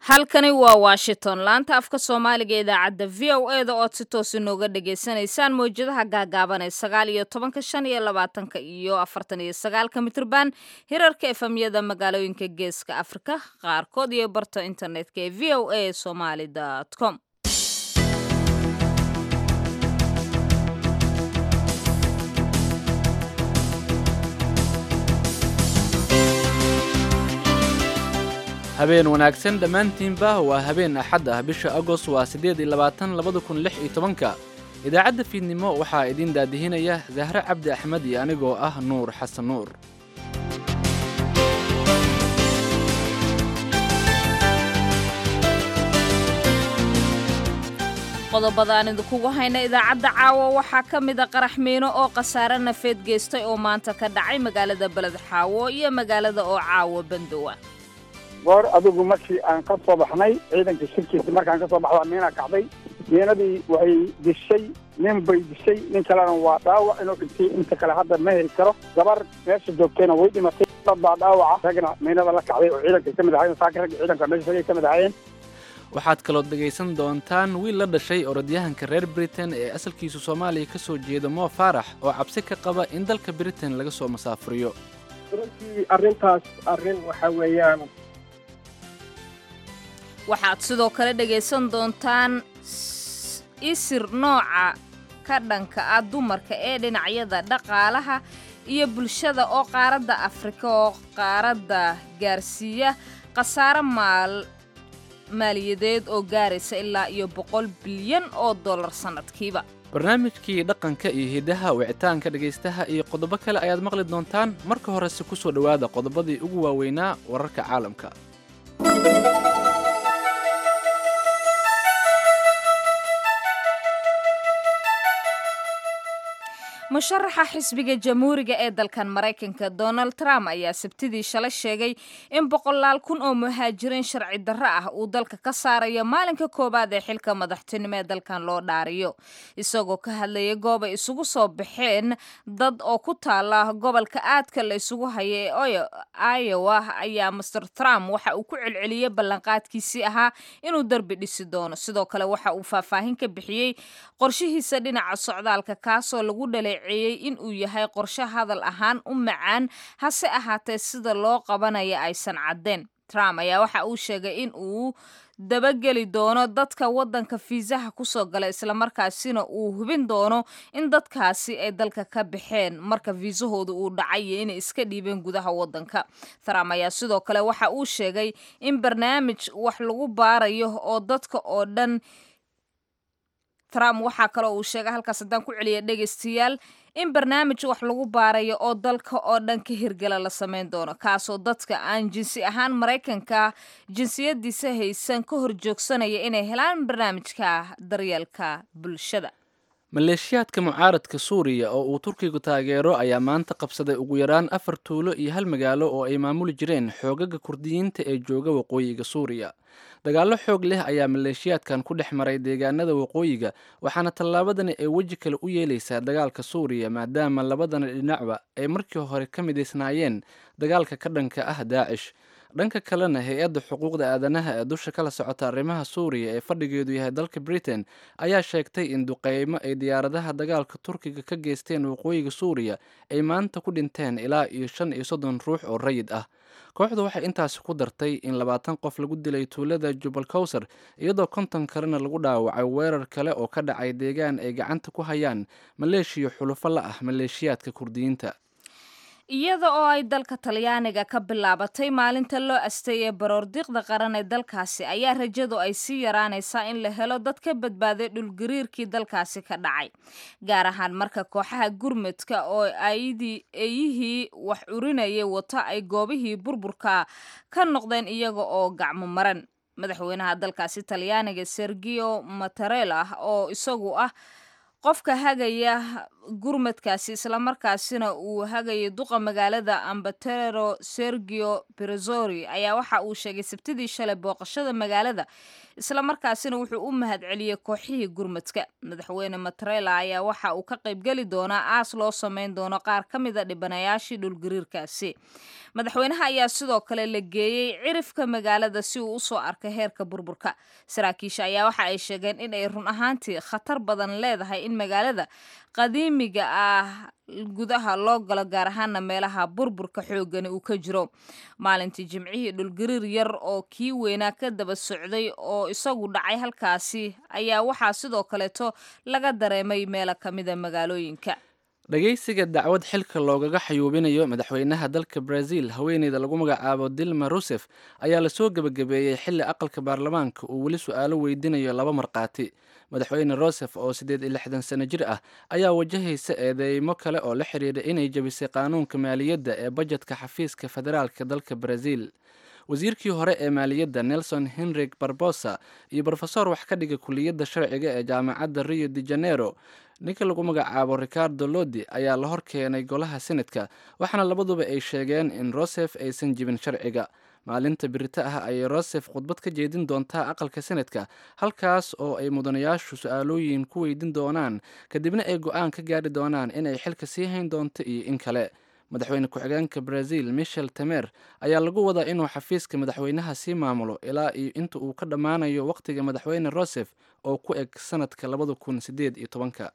halkani waa washington laanta afka soomaaliga ee idaacadda v o e da ood si toos inooga dhagaysanaysaan mawjadaha gaagaaban ee sagaal iyo tobanka shan iyo labaatanka iyo afartan iyo sagaalka mitrban hirarka efamyada magaalooyinka geeska afrika qaarkood iyo barta internetka ee v o a somaly com habeen wanaagsan dhammaantiinba waa habeen axad ah bisha agost waa siddeed iyo labaatan labada kun lix iyo tobanka idaacadda fiidnimo waxaa idiin daadihinaya zahre cabdi axmed iyo anigoo ah nuur xasan nuur qodobada aan idinkugu hayna idaacadda caawa waxaa ka mida qarax miino oo khasaare nafeed geystay oo maanta ka dhacay magaalada beled xaawo iyo magaalada oo caawo bandowa goor adigu markii aan ka soo baxnay ciidanka shirkiisa markaan ka soo baxda miina kacday miinadii waxay dishay nin bay dishay nin kalena waa dhaawac inuu dhintay inta kale hadda ma heli karo gabar meesha joogtayna way dhimatay dad baa dhaawaca ragna miinada la kacday oo ciidanka ka mid ahayen saaka ragga ciidanka meesha ragay ka mid ahaayeen waxaad kaloo dhegaysan doontaan wiil la dhashay orodyahanka reer britain ee asalkiisu soomaaliya ka soo jeeda moo faarax oo cabsi ka qaba in dalka britain laga soo masaafuriyo runtii arrintaas arrin waxa weeyaan waxaad sidoo kale dhegaysan doontaan isir nooca ka dhanka ah dumarka ee dhinacyada dhaqaalaha iyo bulshada oo qaaradda afrika oo qaaradda gaarsiiya khasaare maal maaliyadeed oo gaaraysa ilaa iyo boqol bilyan oo dollar sannadkiiba barnaamijkii dhaqanka iyo hidaha wicitaanka dhegaystaha iyo qodobo kale ayaad maqli doontaan marka horese ku soo dhowaada qodobadii ugu waaweynaa wararka caalamka musharaxa xisbiga jamhuuriga ee dalkan maraykanka donald trump ayaa sabtidii shalay sheegay in boqolaal kun oo muhaajiriin sharci darro ah uu dalka ka saarayo maalinka koowaad ee xilka madaxtinimo ee dalkan loo dhaariyo isagoo ka hadlayay goob ay isugu soo baxeen dad oo ku taala gobolka aadka la isugu haya ee iowa ayaa master trump waxa uu ku celceliyey ballanqaadkiisii ahaa inuu derbi dhisi doono sidoo kale waxa uu faahfaahin ka bixiyey qorshihiisa dhinaca socdaalka kaasoo lagu dhalay in uu yahay qorshe hadal ahaan u macaan hase ahaatee sida loo qabanaya aysan caddeen trump ayaa waxa uu sheegay in uu dabageli doono dadka waddanka fiisaha kusoo gala islamarkaasina uu hubin doono in dadkaasi ay dalka ka baxeen marka fiisahooda uu dhacay iyo inay iska dhiibeen gudaha waddanka trump ayaa sidoo kale waxa uu sheegay in barnaamij wax lagu baarayo oo dadka oo dhan trump waxaa kaloo uu sheegay halkaas haddaan ku celiya dhegaystayaal in barnaamij wax lagu baarayo oo dalka oo dhan ka hirgala la samayn doono kaasoo dadka aan jinsi ahaan maraykanka jinsiyadiisa haysan ka hor joogsanaya inay helaan barnaamijka daryeelka bulshada maleeshiyaadka mucaaradka suuriya oo uu turkigu taageero ayaa maanta qabsaday ugu yaraan afar tuulo iyo hal magaalo oo ay maamuli jireen xoogaga kurdiyiinta ee jooga waqooyiga suuriya dagaallo xoog leh ayaa maleeshiyaadkan ku dhex maray deegaanada waqooyiga waxaana tallaabadani ay weji kale u yeelaysaa dagaalka suuriya maadaama labadana dhinacba ay markii hore ka midaysnaayeen dagaalka ka dhanka ah daacish dhanka kalena hay-adda xuquuqda aadanaha ee dusha kala socota arrimaha suuriya ee fadhigeedu yahay dalka britain ayaa sheegtay in duqeymo ay diyaaradaha dagaalka turkiga ka geysteen waqooyiga suuriya ay maanta ku dhinteen ilaa iyo shan iyo soddon ruux oo rayid ah kooxdu waxay intaasi ku dartay in labaatan qof lagu dilay tuulada jubal kowsar iyadoo konton kalena lagu dhaawacay weerar kale oo ka dhacay deegaan ay gacanta ku hayaan maleeshiya xulufo la ah maleeshiyaadka kurdiyiinta iyada oo ay dalka talyaaniga ka bilaabatay maalinta loo astay ee baroordiiqda qaran ee dalkaasi ayaa rajadu ay sii yaraanaysaa in la helo dad ka badbaaday dhulgariirkii dalkaasi ka dhacay gaar ahaan marka kooxaha gurmudka oo eeyihii wax urinayay wata ay goobihii burburka ka noqdeen iyaga oo gacmo maran madaxweynaha dalkaasi talyaaniga sergio matarela oo isagu ah qofka hagaya gurmadkaasi islamarkaasina uu hagayay duqa magaalada ambatero sergio berezori ayaa waxa uu sheegay sabtidii shalay booqashada magaalada islamarkaasina wuxuu u mahadceliyey kooxihii gurmadka madaxweyne matarela ayaa waxa uu ka qaybgeli doonaa aas loo sameyn doono qaar ka mida dhibanayaashii dhulgariirkaasi madaxweynaha ayaa sidoo kale la geeyey cirifka magaalada si uu usoo arkay heerka burburka saraakiisha ayaa waxa ay sheegeen in ay run ahaantii khatar badan leedahay in magaalada qadiimiga ah gudaha loo galo gaar ahaana meelaha burburka xoogani uu ka jiro maalintii jimcihii dhulgariir yar oo kii weynaa ka daba socday oo isagu dhacay halkaasi ayaa waxaa sidoo kaleeto laga dareemay meelo kamida magaalooyinka dhagaysiga dacwad xilka loogaga xayuubinayo madaxweynaha dalka brazil haweeneyda lagu magacaabo dilma rusef ayaa lasoo gebagabeeyey xilli aqalka baarlamaanka uu weli su-aalo weydiinayo laba markhaati madaxweyne rosef oo siddeed iyo lixdan sano jir ah ayaa wajahaysa eedeymo kale oo la xidhiidha inay jebisay qaanuunka maaliyadda ee bajetka xafiiska federaalka dalka brazil wasiirkii hore ee maaliyadda nelson henrik barbosa iyo brofesor wax ka dhiga kuliyadda sharciga ee jaamacadda rio de janeiro ninka lagu magacaabo ricardo lodi ayaa la hor keenay golaha senadka waxaana labaduba ay sheegeen in rosef aysan jibin sharciga maalinta birita ah ayay rosef khudbad ka jeedin doontaa aqalka senadka halkaas oo ay mudanayaashu su-aalooyin ku weydin doonaan kadibna ay go-aan ka gaari doonaan inay xilka sii hayn doonto iyo in kale madaxweyne ku-xigeenka brazil michel temer ayaa lagu wadaa inuu xafiiska madaxweynaha sii maamulo ilaa iyo inta uu ka dhammaanayo wakhtiga madaxweyne rosef oo ku eg sanadka labada kun sideed iyo tobanka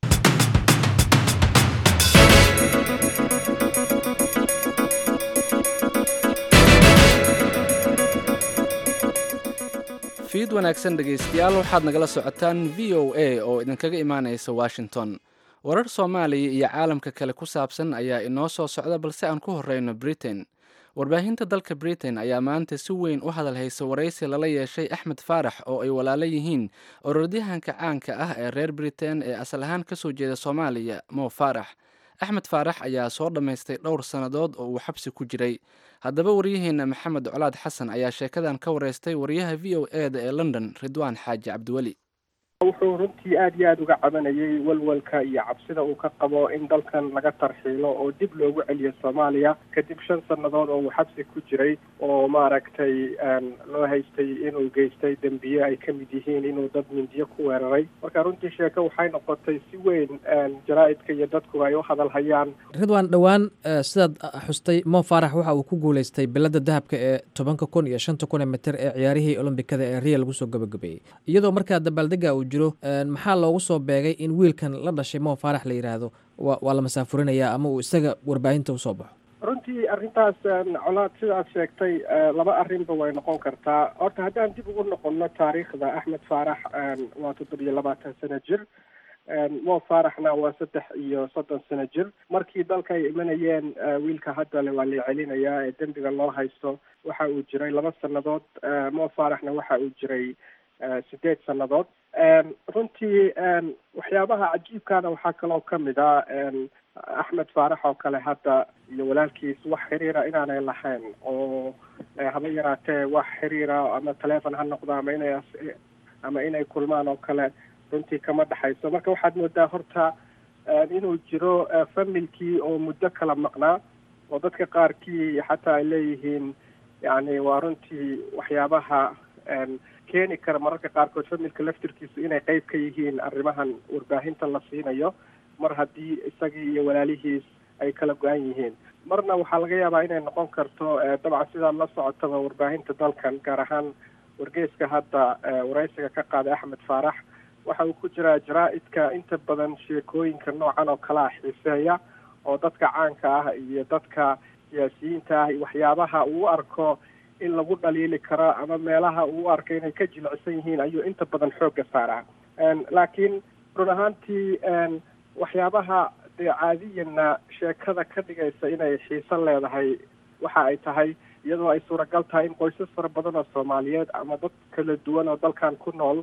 fiid wanaagsan dhegaystayaal waxaad nagala socotaan v o a oo idinkaga imaanaysa washington warar soomaaliya iyo caalamka kale ku saabsan ayaa inoo soo socda balse aan ku horeyno britain warbaahinta dalka britain ayaa maanta si weyn u hadal haysa waraysi lala yeeshay axmed faarax oo ay walaalo yihiin orodyahanka caanka ah ee reer britain ee asal ahaan kasoo jeeda soomaaliya mo faarax axmed faarax ayaa soo dhammaystay dhowr sannadood oo uu xabsi ku jiray haddaba waryaheena maxamed colaad xasan ayaa sheekadan ka wareystay waryaha v o e da ee london ridwaan xaaji cabdiweli wuxuu runtii aada iyo aada uga cabanayay walwalka iyo cabsida uu ka qabo in dalkan laga tarxiilo oo dib loogu celiyo soomaaliya kadib shan sannadood oo uu xabsi ku jiray oo maaragtay loo haystay inuu geystay dembiye ay ka mid yihiin inuu dad mindiyo ku weeraray marka runtii sheeko waxay noqotay si weyn jaraa-idka iyo dadku ay u hadal hayaan ridwaan dhowaan sidaad xustay mo faarax waxa uu ku guuleystay bilada dahabka ee tobanka kun iyo shanta kun ee mitir ee ciyaarihii olombikada ee riya lagu soo gabagabeeyey iyadoo markaa dabaaldega uu jiro maxaa loogu soo beegay in wiilkan la dhashay mo faarax la yidhaahdo wa waa la masaafurinayaa ama uu isaga warbaahinta usoo baxo runtii arrintaas colaad sida aad sheegtay laba arrinba way noqon kartaa horta haddaan dib ugu noqono taariikhda axmed faarax waa toddobiyo labaatan sano jir mo faaraxna waa saddex iyo soddon sano jir markii dalka ay imanayeen wiilka haddale waa la celinayaa ee dembiga loo haysto waxa uu jiray laba sannadood mo faaraxna waxa uu jiray sideed sannadood runtii waxyaabaha cajiibkana waxaa kaloo kamid a axmed faarax oo kale hadda iyo walaalkiis wax xiriira inaanay lahayn oo haba yaraatee wax xiriira ama taleefon ha noqdo ama inay ama inay kulmaan oo kale runtii kama dhexayso marka waxaad moodaa horta inuu jiro familkii oo muddo kala maqnaa oo dadka qaarkii xataa ay leeyihiin yani waa runtii waxyaabaha keeni kara mararka qaarkood familka laftirkiisu inay qeyb ka yihiin arrimahan warbaahinta la siinayo mar haddii isagii iyo walaalihiis ay kala go-an yihiin marna waxaa laga yaabaa inay noqon karto dabcan sidaad la socotaba warbaahinta dalkan gaar ahaan wargeyska hadda waraysiga ka qaaday axmed faarax waxa uu ku jiraa jaraa-idka inta badan sheekooyinka noocan oo kale ah xiiseeya oo dadka caanka ah iyo dadka siyaasiyiinta ah iyo waxyaabaha uu arko in lagu dhaliili karo ama meelaha uu arka inay ka jilicsan yihiin ayuu inta badan xoogga saaraa laakiin run ahaantii waxyaabaha dee caadiyanna sheekada ka dhigaysa inay xiiso leedahay waxa ay tahay iyadoo ay suuragal tahay in qoysas fara badan oo soomaaliyeed ama dad kala duwan oo dalkan ku nool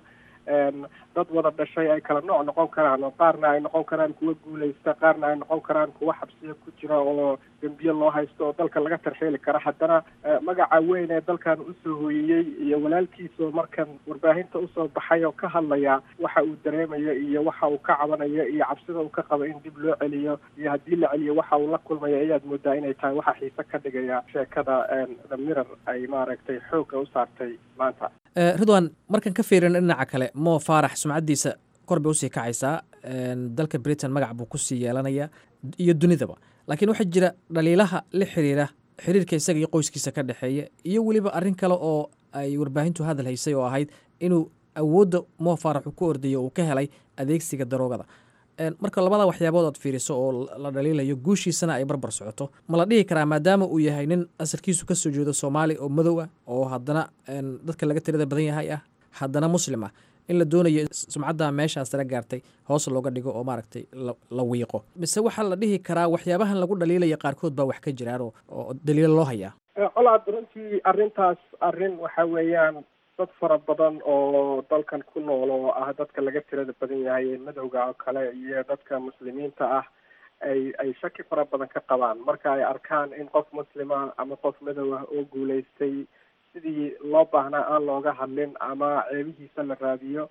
dad wada dhashay ay kala nooc noqon karaan oo qaarna ay noqon karaan kuwa guuleysta qaarna ay noqon karaan kuwa xabsiya ku jira oo dembiye loo haysto oo dalka laga tarxeeli kara haddana magaca weyn ee dalkan usoo hooyiyey iyo walaalkiisoo markan warbaahinta usoo baxay oo ka hadlaya waxa uu dareemayo iyo waxa uu ka cabanayo iyo cabsida uu ka qabo in dib loo celiyo iyo haddii la celiyo waxa uu la kulmayo ayaad moodaa inay tahay waxa xiise ka dhigaya sheekada the mirror ay maaragtay xoogga u saartay maanta ridwan markaan ka fiirina dhinaca kale mo faarax sumcaddiisa kor bay usii kacaysaa dalka britain magac buu kusii yeelanaya iyo dunidaba laakiin waxaa jira dhaliilaha la xiriira xiriirka isaga iyo qoyskiisa ka dhexeeya iyo weliba arrin kale oo ay warbaahintu hadal haysay oo ahayd inuu awoodda mo faarax uu ku ordayo uu ka helay adeegsiga daroogada marka labada waxyaabood aad fiiriso oo la dhaliilayo guushiisana ay barbar socoto ma la dhihi karaa maadaama uu yahay nin asalkiisu kasoo jeedo soomaali oo madow ah oo haddana dadka laga tirada badan yahay ah haddana muslim ah in la doonayo sumcadda meeshaas sare gaartay hoos looga dhigo oo maaragtay la wiiqo mise waxaa la dhihi karaa waxyaabahan lagu dhaliilaya qaarkood baa wax ka jiraan oo daliilo loo hayaa colaad runtii arrintaas arrin waxa weeyaan dad fara badan oo dalkan ku nool oo ah dadka laga tirada badan yahay ee madowga oo kale iyo dadka muslimiinta ah ay ay shaki fara badan ka qabaan marka ay arkaan in qof muslima ama qof madow ah oo guulaystay sidii loo baahnaa aan looga hadlin ama ceebihiisa la raadiyo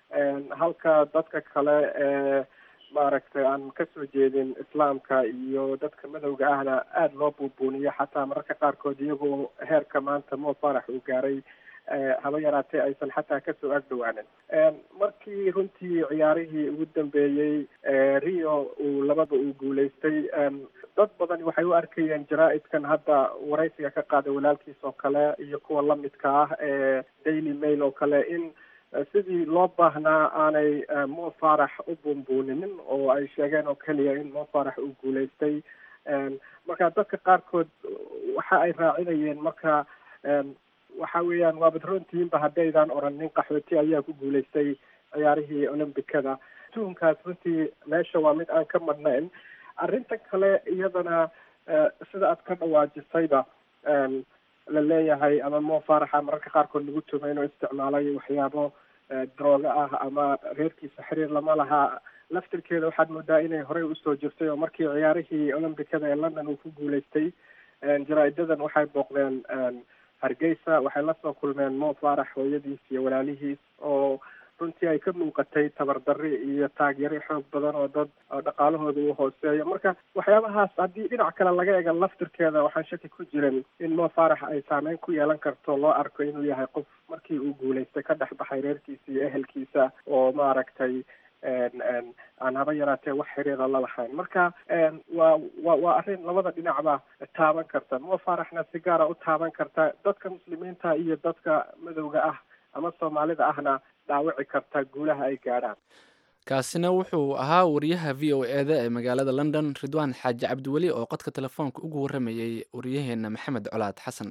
halka dadka kale ee maaragtay aan kasoo jeedin islaamka iyo dadka madowga ahna aada loo buubuuniyo xataa mararka qaarkood iyagoo heerka maanta mo farax uu gaaray haba yaraatee aysan xataa kasoo agdhawaanin markii runtii ciyaarihii ugu dambeeyey rio uu labada uu guulaystay dad badan waxay u arkayeen jaraa-idkan hadda waraysiga ka qaaday walaalkiis oo kale iyo kuwa lamidka ah ee daily mail oo kale in sidii loo baahnaa aanay mo farax u buunbuuninin oo ay sheegeen oo keliya in mo farax uu guulaystay marka dadka qaarkood waxa ay raacinayeen marka waxa weeyaan waabad runtiinba haddaydan oran nin qaxooti ayaa ku guulaystay ciyaarihii olombicada tuhunkaas runtii meesha waa mid aan ka madnayn arrinta kale iyadana sida aad ka dhawaajisayba la leeyahay ama mo faraxa mararka qaarkood lagu tumay inuu isticmaalay waxyaabo drooga ah ama reerkiisa xiriir lama laha laftirkeeda waxaad moodaa inay horey usoo jirtay oo markii ciyaarihii olombicada ee london uu ku guulaystay jaraa-idadan waxay booqdeen hargeysa waxay lasoo kulmeen mo farax hooyadiis iyo walaalihiis oo runtii ay ka muuqatay tabardarri iyo taageero xoog badan oo dad dhaqaalahooda uu hooseeyo marka waxyaabahaas haddii dhinac kale laga eega laftirkeeda waxaan shaki ku jirin in mo farax ay saameyn ku yeelan karto loo arko inuu yahay qof markii uu guulaystay ka dhex baxay reerkiisa iyo ehelkiisa oo maaragtay aan haba yaraatee wax xiriira la lahayn marka waa wa waa arrin labada dhinacba taaban karta mo faraxna si gaara u taaban karta dadka muslimiinta iyo dadka madowga ah ama soomaalida ahna dhaawici karta guulaha ay gaadhaan kaasina wuxuu ahaa wariyaha v o e da ee magaalada london ridwaan xaaji cabdiweli oo qodka telefoonka ugu warramayey waryaheena maxamed colaad xasan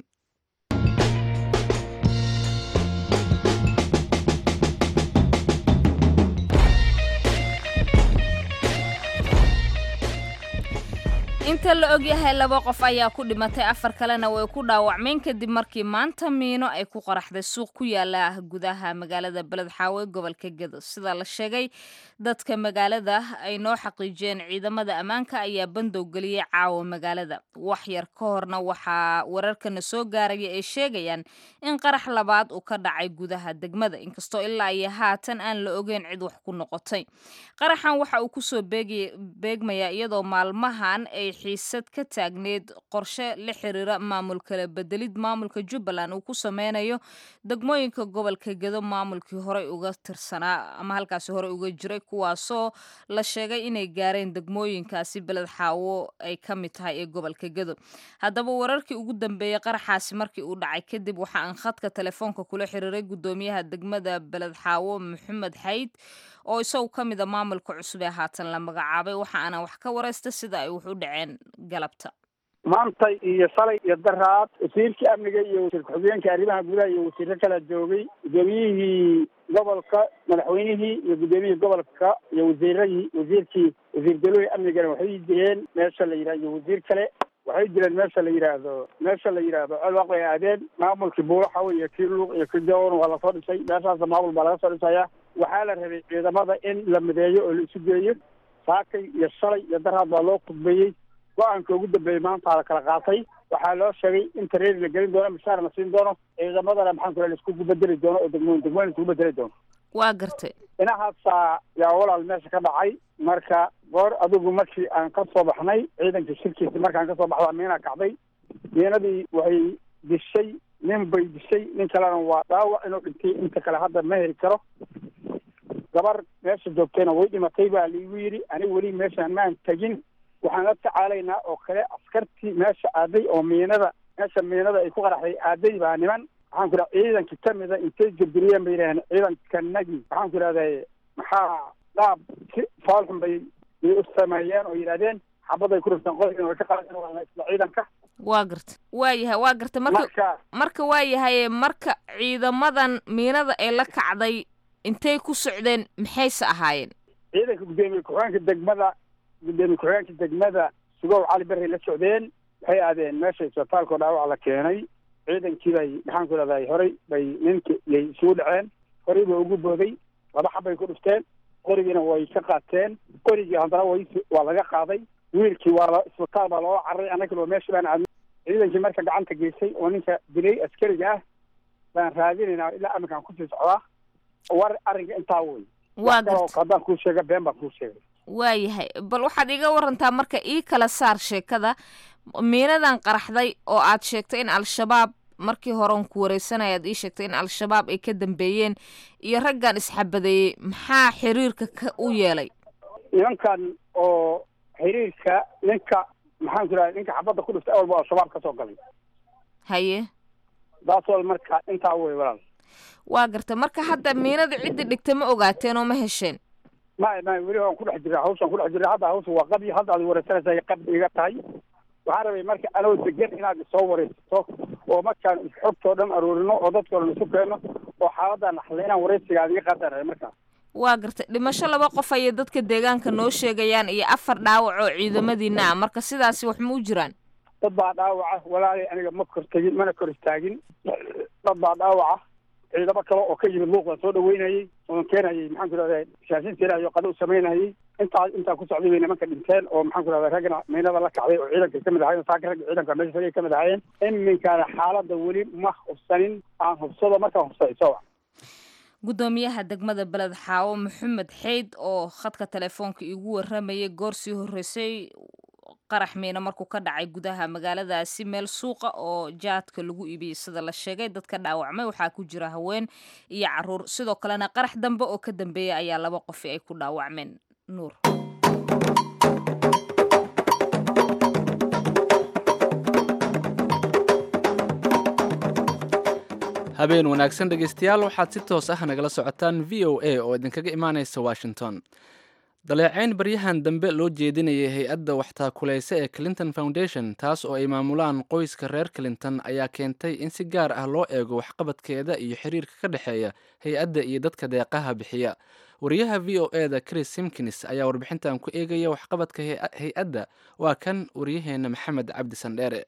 inta la ogyahay laba qof ayaa ku dhimatay afar kalena way ku dhaawacmeen kadib markii maanta miino ay ku qaraxday suuq ku yaala gudaha magaalada beled xaawe gobolka gedo sida la sheegay dadka magaalada ay noo xaqiijiyeen ciidamada ammaanka ayaa bandow geliyey caawa magaalada wax yar ka horna waxaa wararkana soo gaaraya ay sheegayaan in qarax labaad uu ka dhacay gudaha degmada inkastoo ilaa iyo haatan aan la ogeyn cid wax ku noqotay qaraxan waxa uu kusoo beegmayaa iyadoo maalmahan ay xiisad ka taagneed qorshe la xiriira maamul kala bedelid maamulka jubbaland uu ku sameynayo degmooyinka gobolka gedo maamulkii horey uga tirsanaa ama halkaasi horey uga jiray kuwaasoo la sheegay inay gaareen degmooyinkaasi beled xaawo ay ka mid tahay ee gobolka gedo haddaba wararkii ugu dambeeyey qaraxaasi markii uu dhacay kadib waxa aan khadka telefoonka kula xiriiray guddoomiyaha degmada beled xaawo maxamed xayd oo isagu ka mid a maamulka cusub ee haatan la magacaabay waxa aanan wax ka waraysta sida ay wax u dhaceen galabta maanta iyo shalay iyo daraad wasiirkii amniga iyo wasiir ku-xigeenka arrimaha gudaha iyo wasiiro kala joogay guddoomiyihii gobolka madaxweynihii iyo guddoomiyihii gobolka iyo wasiiradii wasiirkii wasiir dalooyi amnigana waxay jireen meesha la yidhah iyo wasiir kale waxay jireen meesha la yidhaahdo meesha la yidhaahdo codwaq bay aadeen maamulkii buulaxaw iyo kii luuq iyo kii jawan waa lasoo dhisay meeshaasa maamul baa laga soo dhisaya waxaa la rabay ciidamada in la mideeyo oo la isu geeyo saakay iyo shalay iyo daraad baa loo khudbeeyey go-aanka ugu dambeeyey maanta la kala qaatay waxaa loo sheegay in tareeri la gelin doono mishaar la siin doono ciidamadana maxaan ku la iskugu bedeli doono oo degmooyin degmooyin iskugu bedeli doono waa gartay inahaasaa yaa walaal meesha ka dhacay marka goor adigu markii aan ka soo baxnay ciidanka shirkiisa markaan kasoo baxdaa miina kacday miinadii waxay dishay nin bay dishay nin kalena waa dhaawac inuu dhintay inta kale hadda ma heli karo gabar meesha joogtayna way dhimatay baa laigu yidhi aniga weli meeshaan maan tegin waxaan la tacaalaynaa oo kale askartii meesha aaday oo miinada meesha miinada ay ku qaraxday aaday baa niman waxaan ku idhaha ciidankii kamida intay jabiriyeen bay yidhahdeen ciidankanagii waxaan ku idhahday maxaa dhaab si faalxun bay bay u sameeyeen oo yidhahdeen xabaday ku rifteen qodina way ka qaadeen waa isla ciidanka waa garta waa yahay waa garta marka marka marka waa yahay marka ciidamadan miinada ee la kacday intay ku socdeen maxayse ahaayeen ciidanka guddoomiye ku-xigeenka degmada guddoomiye ku-xigeenka degmada sugow cali berray la socdeen waxay aadeen meesha isbitaalkao dhaawac la keenay ciidankii bay maxaan ku idhahday horey bay ninkii yay isugu dhaceen horey ba ugu booday laba xabbay ku dhifteen qorigiina way ka qaateen qorigii haddana way waa laga qaaday wiilkii waa la isbitaal baa loola cararay annagana waa meesha baan aadnay ciidankii marka gacanta geysay oo ninka dilay askariga ah baan raadinaynaa ilaa aminkaan kusii socdaa war arrinka intaa wey waa Wax kale oo garta haddaan kuu sheega been baan kuu sheegay waa yahay bal waxaad iga warantaa marka ii kala saar sheekada miinadan qaraxday oo aad sheegtay in al-shabaab markii horen ku wareysanaya aad ii sheegtay in al-shabaab ay ka dambeeyeen iyo raggan isxabadeeyey maxaa xiriirka ka u yeelay nimankan oo xiriirka ninka maxaan ku idhahda ninka xabadda ku dhiftay awalba al-shabaab ka soo galay haye daasoo marka intaa wey walaal waa garta marka hadda miinada ciddi dhigta ma ogaateen oo ma hesheen may may weli waan ku dhex jiraa hawshaan ku dhex jiraa hadda hawsha waa qabi hadda aad wareysanaysa qab iga tahay waxaan rabay marka anoo degan inaad isoo wareysato oo markaan xogtoo dhan aroorino oo dadkoo dhan isu keenno oo xaaladan naxle inaan wareysigaad iga qaataan rabay markaas waa garta dhimasho laba qof ayay dadka deegaanka noo sheegayaan iyo afar dhaawac oo ciidamadiina ah marka sidaasi wax ma u jiraan dad baa dhaawaca walaalay aniga ma kor tegin mana kor istaagin dad baa dhaawaca ciidamo kale oo ka yimid luuq baan soo dhaweynayay oon keenayay maxaan ku idhahda shaashin tirayo qadho u samaynayay intaa intaa ku socday bay nimanka dhinteen oo maxaan ku idhahda raggana miinada la kacday oo ciidanka kamid ahayen saaka ragga ciidanka meesha tagay kamid ahaayeen iminkaana xaaladda weli ma hubsanin aan hubsado markaan hubsaday sowa guddoomiyaha degmada beled xaawo maxamed xeyd oo khadka telefoonka iigu waramayay goor sii horreysay qarax miina markuu ka dhacay gudaha magaaladaasi meel suuqa oo jaadka lagu iibiyey sida la sheegay dadka dhaawacmay waxaa ku jira haween iyo caruur sidoo kalena qarax dambe oo ka dambeeya ayaa laba qofi ay ku dhaawacmeen nuur habeen wanaagsan dhegaystayaal waxaad si toos ah nagala socotaan v o a oo idinkaga imaanaysa washington daleecayn baryahan dambe loo jeedinayay hay-adda waxtaakulaysa ee clinton foundation taas oo ay maamulaan qoyska reer clinton ayaa keentay in si gaar ah loo eego waxqabadkeeda iyo xiriirka ka dhexeeya hay-adda iyo dadka deeqaha bixiya wariyaha v o e da chris simkins ayaa warbixintan ku eegaya waxqabadka hay- hay-adda waa kan waryaheena maxamed cabdi sandheere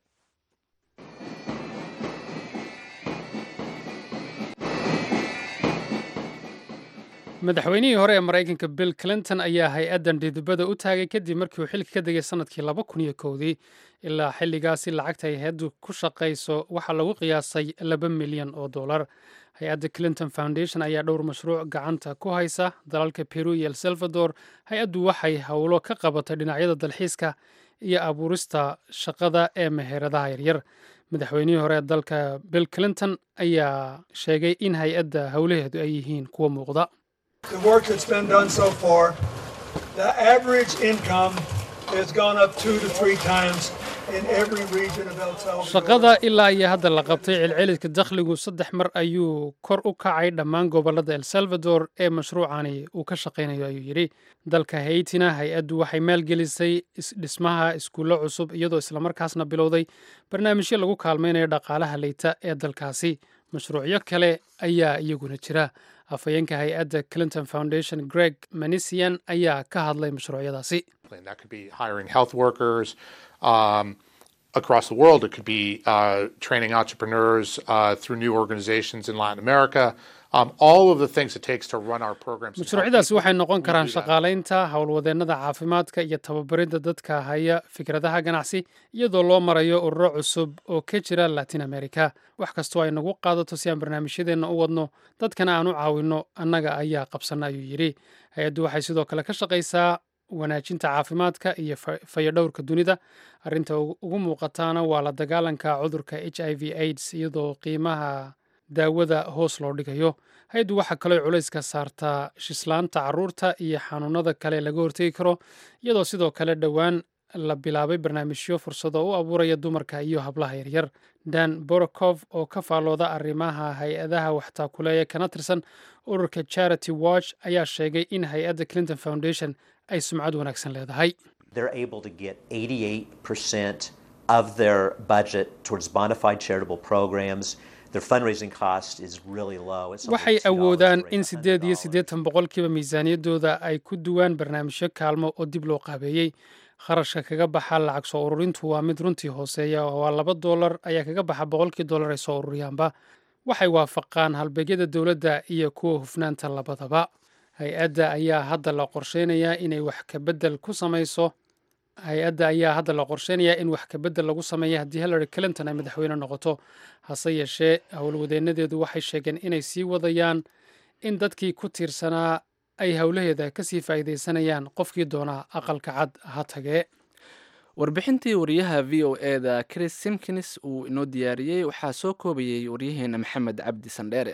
madaxweynihii hore ee maraykanka bill clinton ayaa hay-addan dhidibada u taagay kadib markii uu xilka ka degay sanadkii laba kun iyo kowdii ilaa xilligaasi lacagta ay hay-addu ku shaqayso waxaa lagu qiyaasay laba milyan oo dollar hay-adda clinton foundation ayaa dhowr mashruuc gacanta ku haysa dalalka peru iyo el salvador hay-addu waxay howlo ka qabatay dhinacyada dalxiiska iyo abuurista shaqada ee meheradaha yaryar madaxweynihii hore ee dalka bill clinton ayaa sheegay in hay-adda howlaheedu ay yihiin kuwa muuqda the work that's been done so far, the average income has gone up two to three times in every region of El Salvador. shaqada ilaa iyo hadda la qabtay celceliska dakhligu saddex mar ayuu kor u kacay dhammaan gobollada el salvador ee mashruucani uu ka shaqaynayo ayuu yidhi dalka haytina hay-addu waxay maalgelisay dhismaha iskuullo cusub iyadoo islamarkaasna bilowday barnaamijyo lagu kaalmaynayo dhaqaalaha leyta ee dalkaasi mashruucyo kale ayaa iyaguna jira afhayeenka hay-adda clinton foundation greg manisian ayaa ka hadlay mashruucyadaasi And that could be hiring health workers um, across the world. It could be uh, training entrepreneurs uh, through new organizations in Latin America. um, all of the things it takes to run our programs. and help mashruucyadaasi people, waxay noqon we karaan do that. shaqaalaynta howlwadeennada caafimaadka iyo tababaridda dadka haya fikradaha ganacsi iyadoo loo marayo ururo cusub oo ka jira latin america wax kastoo ay nagu qaadato si aan barnaamijyadeenna u wadno dadkana aan u caawinno annaga ayaa qabsana ayuu yidhi hay-addu waxay sidoo kale ka shaqaysaa wanaajinta caafimaadka iyo fa- fayadhowrka dunida arrinta ugu ugu muuqataana waa la dagaalanka cudurka h i v aids iyadoo qiimaha daawada hoos loo dhigayo hay-addu waxaa kaloo culayska saartaa shislaanta caruurta iyo xanuunada kale laga hortegi karo iyadoo sidoo kale dhowaan la bilaabay barnaamijyo fursado u abuuraya dumarka iyo hablaha yaryar dan borokov oo ka faallooda arrimaha hay-adaha waxtaakuleeya kana tirsan ururka charity watch ayaa sheegay in hay-adda clinton foundation ay sumcad wanaagsan leedahay they're able to get 88% of their budget towards bona fide charitable programs. Their fundraising cost is really low. It's only waxay $2 awoodaan to raise in sideed iyo $100. siddeetan boqolkiiba miisaaniyaddooda ay ku duwaan barnaamijyo kaalmo oo dib loo qaabeeyey kharashka kaga baxa lacag soo ururintu waa mid runtii hooseeya oo waa laba doolar ayaa kaga baxa boqolkii doolar ay soo ururiyaanba waxay waafaqaan halbeegyada dowladda iyo kuwa hufnaanta labadaba hay-adda ayaa hadda la qorsheynayaa inay wax ka beddel ku samayso hay-adda ayaa hadda la qorsheynayaa in wax kabedel lagu sameeya haddii hillary clinton ay madaxweyne noqoto hase yeeshee howlwadeenadeedu waxay sheegeen inay sii wadayaan in dadkii ku tiirsanaa ay howlaheeda kasii faa'iidaysanayaan qofkii doonaa aqalka cad ha tagee warbixintii wariyaha v o e da chris simkins uu inoo diyaariyey waxaa soo koobayey waryaheena maxamed cabdi sandheere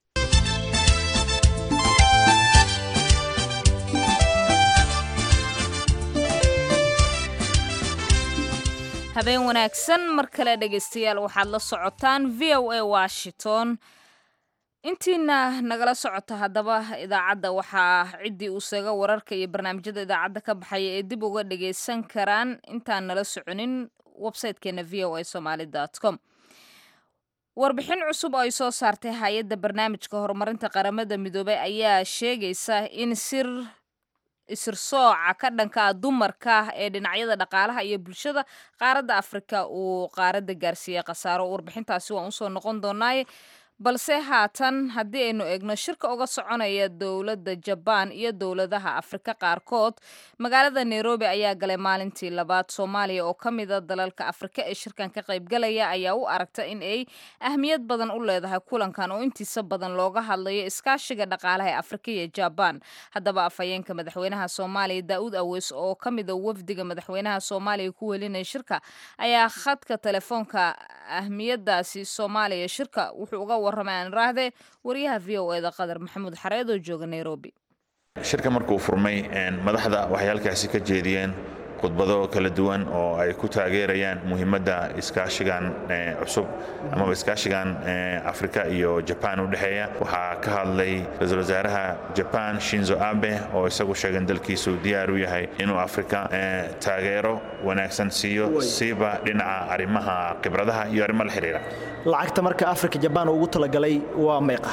habeen wanaagsan mar kale dhegaystayaal waxaad la socotaan v o a washington intiina nagala socota haddaba idaacadda waxaa ciddii uu seega wararka iyo barnaamijyada idaacadda ka baxaya ee dib uga dhagaysan karaan intaan nala soconin websitekeena v o a somaly com warbixin cusub oo ay soo saartay hay-adda barnaamijka horumarinta qaramada midoobay ayaa sheegaysa in sir isirsooca ka dhanka dumarka ee dhinacyada dhaqaalaha iyo bulshada qaaradda afrika uu qaaradda gaarsiiyey khasaaro warbixintaasi waan usoo noqon doonaaye balse haatan haddii aynu eegno shirka uga soconaya dowladda jabaan iyo dowladaha afrika qaarkood magaalada nairobi ayaa galay maalintii labaad soomaaliya oo ka mida dalalka afrika ee shirkan ka qaybgalaya ayaa u aragta in ay ahmiyad badan u leedahay kulankan oo intiisa badan looga hadlayo iskaashiga dhaqaalaha ee afrika iyo jabaan haddaba afhayeenka madaxweynaha soomaaliya daa'uud aweys oo ka mida wafdiga madaxweynaha soomaaliya ku welinaya shirka ayaa khadka telefoonka ahmiyadaasi soomaaliya shirka wuxuu uga warramay aan iraahdee wariyaha v o eda qadar maxamuud xareed oo jooga nairobi shirka markuu furmay madaxda waxay halkaasi ka jeediyeen khudbado kala duwan oo ay ku taageerayaan muhiimadda iskaashigan cusub amaba iskaashigan afrika iyo jabaan u dhexeeya waxaa ka hadlay ra-iisul wasaaraha jabaan shinzo abe oo isagu sheegan dalkiisu diyaar u yahay inuu afrika taageero wanaagsan siiyo siiba dhinaca arrimaha khibradaha iyo arrimo la xidhiira lacagta marka afrika jabaan ugu talagalay waa meeqa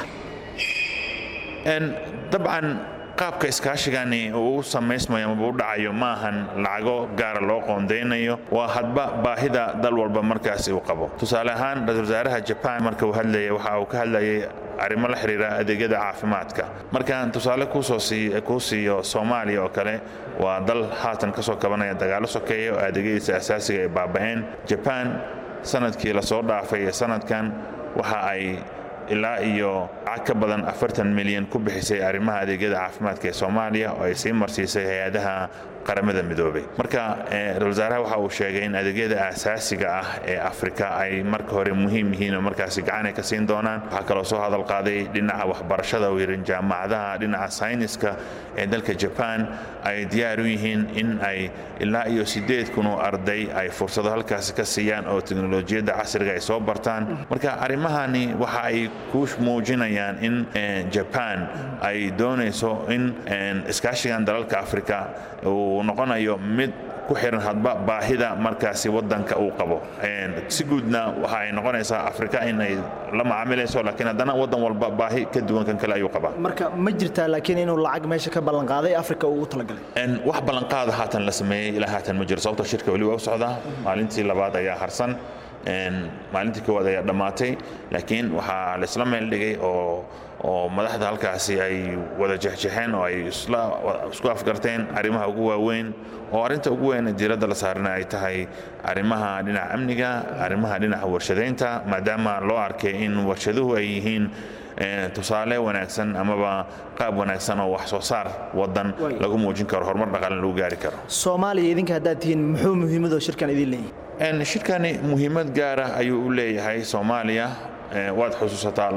dabcan qaabka iskaashigani uu u samaysmayo amaba u dhacayo ma ahan lacago gaara loo qoondaynayo waa hadba baahida dal walba markaasi uu qabo tusaale ahaan ra-isul wasaaraha jabaan marka uu hadlaya waxa uu ka hadlayay arrimo la xidhiira adeegyada caafimaadka markaan tusaale kuu siiyo soomaaliya oo kale waa dal haatan ka soo kabanaya dagaalo sokeeya oo adeegyadiisa asaasiga ay baaba'een jabaan sanadkii lasoo dhaafay ee sanadkan waxa ay ilaa iyo lacag ka badan afartan milyan ku bixisay arrimaha adeegyada caafimaadka ee soomaaliya oo ay sii marsiisay hay-adaha qaramada midoobay marka ra-isul wasaaraha waxa uu sheegay in adeegyada aasaasiga ah ee afrika ay marka hore muhiim yihiin oo markaasi gacan ay ka siin doonaan waxaa kaloo soo hadal qaaday dhinaca waxbarashada uu yidhi jaamacadaha dhinaca sayniska ee dalka jabaan ay diyaar u yihiin in ay ilaa iyo sideed kun oo arday ay fursado halkaasi ka siiyaan oo teknolojiyadda casriga ay soo bartaan marka arrimahani waxa ay ku muujinayaan in jabaan ay doonayso in iskaashigan dalalka afrika uu noqonayo mid ku xiran hadba baahida markaasi wadanka uu qabo si guudna waxa ay noqonaysaa afrika in ay la macaamilayso laakiin haddana wadan walba baahi ka duwan kan kale ayuu qabaa marka ma jirtaa laakiin inuu lacag meesha ka ballanqaaday afrika ugu talagalay wax ballanqaada haatan la sameeyey ilaa haatan ma jiro sababta shirka weli waa u socdaa maalintii labaad ayaa harsan maalintii koowaad ayaa dhammaatay laakiin waxaa laisla meel dhigay oo oo madaxda halkaasi ay wada jexjexeen oo ay isku afgarteen arrimaha ugu waaweyn oo arrinta ugu weyn diiradda la saarana ay tahay arrimaha dhinaca amniga arrimaha dhinaca warshadaynta maadaama loo arkay in warshaduhu ay yihiin tusaale wanaagsan amaba qaab wanaagsan oo wax soo saar wadan lagu muujin karo horumar dhaqaale lagu gaari karo soomaaliya idinka haddaad tihiin muxuu muhiimadoo shirkan idin leeyahay shirkani muhiimad gaara ayuu u leeyahay soomaaliya waad xusuusataa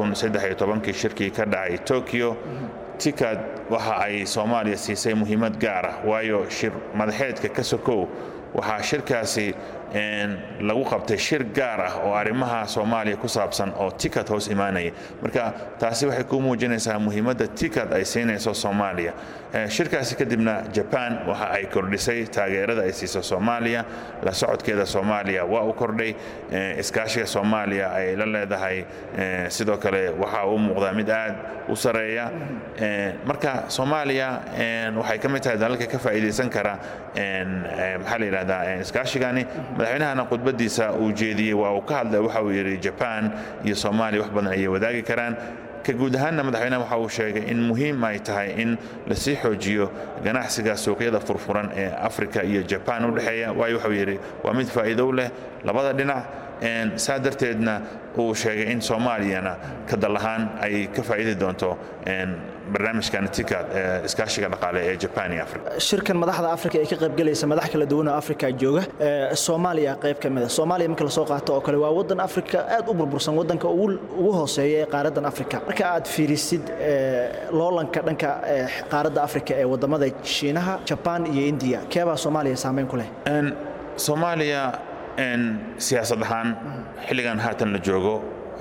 kii shirkii ka dhacay tokyo tikad waxa ay soomaaliya siisay muhiimad gaara waayo shir madaxeedka ka sokow waxaa shirkaasi lagu qabtay shir gaar ah oo arrimaha soomaaliya ku saabsan oo tikad hoos imaanaya marka taasi waxay ku muujinaysaa muhiimadda tikad ay siinayso soomaaliya shirkaasi kadibna jaban waxa ay kordhisay taageerada ay siiso soomaaliya la socodkeeda soomaaliya waa u kordhay iskaashiga soomaaliya ay la leedahay sidoo kale waxa uu muuqdaa mid aad u sareeya marka soomaaliya waxay ka mid tahay dalalka ka faa'iidaysan kara maxaa la yidhahdaa iskaashigani madaxweynahana khudbadiisa uu jeediyey waa uu ka hadlay waxa uu yidhi jaban iyo soomaaliya wax badan ayay wadaagi karaan ka guud ahaanna madaxweynaha waxa uu sheegay in muhiim ay tahay in lasii xoojiyo ganacsiga suuqyada furfuran ee afrika iyo jaban u dhexeeya waayo waxuu yidhi waa mid faa'iido leh labada dhinac saa darteedna uu sheegay in soomaaliyana ka dal ahaan ay ka faa'iidi doonto barnaamijkan tikad iskaashiga dhaqaale ee jaban iyo afrika shirkan madaxda afrika ee ka qaybgalaysa madax kala duwan oo afrika jooga soomaaliya qayb ka mid a soomaaliya marka lasoo qaato oo kale waa wadan afrika aad u burbursan wadanka ugu hooseeya ee qaaraddan afrika marka aad fiirisid loolanka dhanka qaaradda afrika ee wadamada shiinaha jabaan iyo indiya keebaa soomaaliya saameyn ku leh soomaaliya siyaasad ahaan xilligan haatan la joogo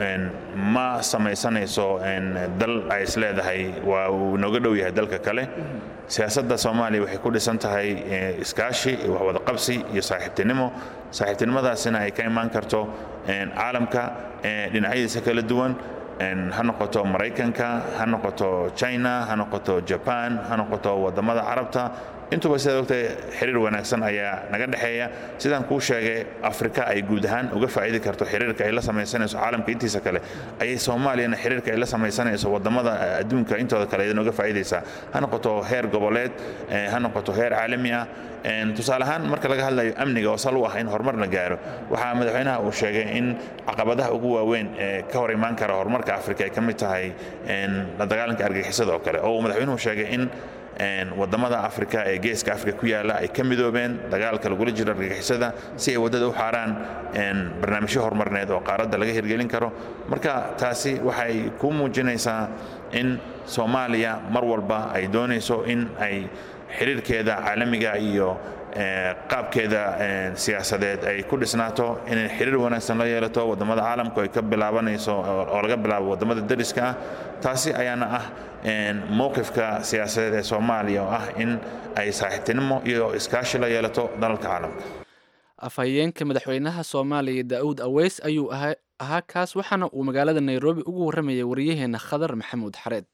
ma samaysanayso dal ay isleedahay waa uu nooga dhow yahay dalka kale siyaasadda soomaaliya waxay ku dhisan tahay iskaashi waxwadaqabsi iyo saaxiibtinimo saaxiibtinimadaasina ay ka imaan karto caalamka dhinacyadiisa kala duwan ha noqoto maraykanka ha noqoto china ha noqoto jaban ha noqoto wadamada carabta intuba sidaad ogtahay xiriir wanaagsan ayaa naga dhexeeya sidaan kuu sheegay afrika ay guud ahaan uga faa'idi karto xiriirka ay la samaysanayso caalamka intiisa kale ayay soomaaliyana xiriirka ay la samaysanayso wadamada adduunka intooda kale idan uga faa'idaysaa ha noqoto heer goboleed ha noqoto heer caalami ah tusaale ahaan marka laga hadlayo amniga oo sal u ah in horumar la gaaro waxaa madaxweynaha uu sheegay in caqabadaha ugu waaweyn ee ka hor imaan kara horumarka afrika ay ka mid tahay la dagaalanka argagixisada oo kale oo uu madaxweynuhu sheegay in wadamada afrika ee geeska afrika ku yaala ay ka midoobeen dagaalka lagula jiro argagixisada si ay waddada u xaaraan barnaamijyo horumarneed oo qaaradda laga hirgelin karo marka taasi waxay ku muujinaysaa in soomaaliya mar walba ay doonayso in ay xiriirkeeda caalamiga iyo qaabkeeda siyaasadeed ay ku dhisnaato inay xiriir wanaagsan la yeelato wadamada caalamku ay ka bilaabanayso oo laga bilaabo wadamada dariska ah taasi ayaana ah mowqifka siyaasadeed ee soomaaliya oo ah in ay saaxiibtinimo iyo iskaashi la yeelato dalalka caalamka afhayeenka madaxweynaha soomaaliya daa'uud aweys ayuu ahaa kaas waxaana uu magaalada nairobi ugu warramayay waryaheena khadar maxamuud xareed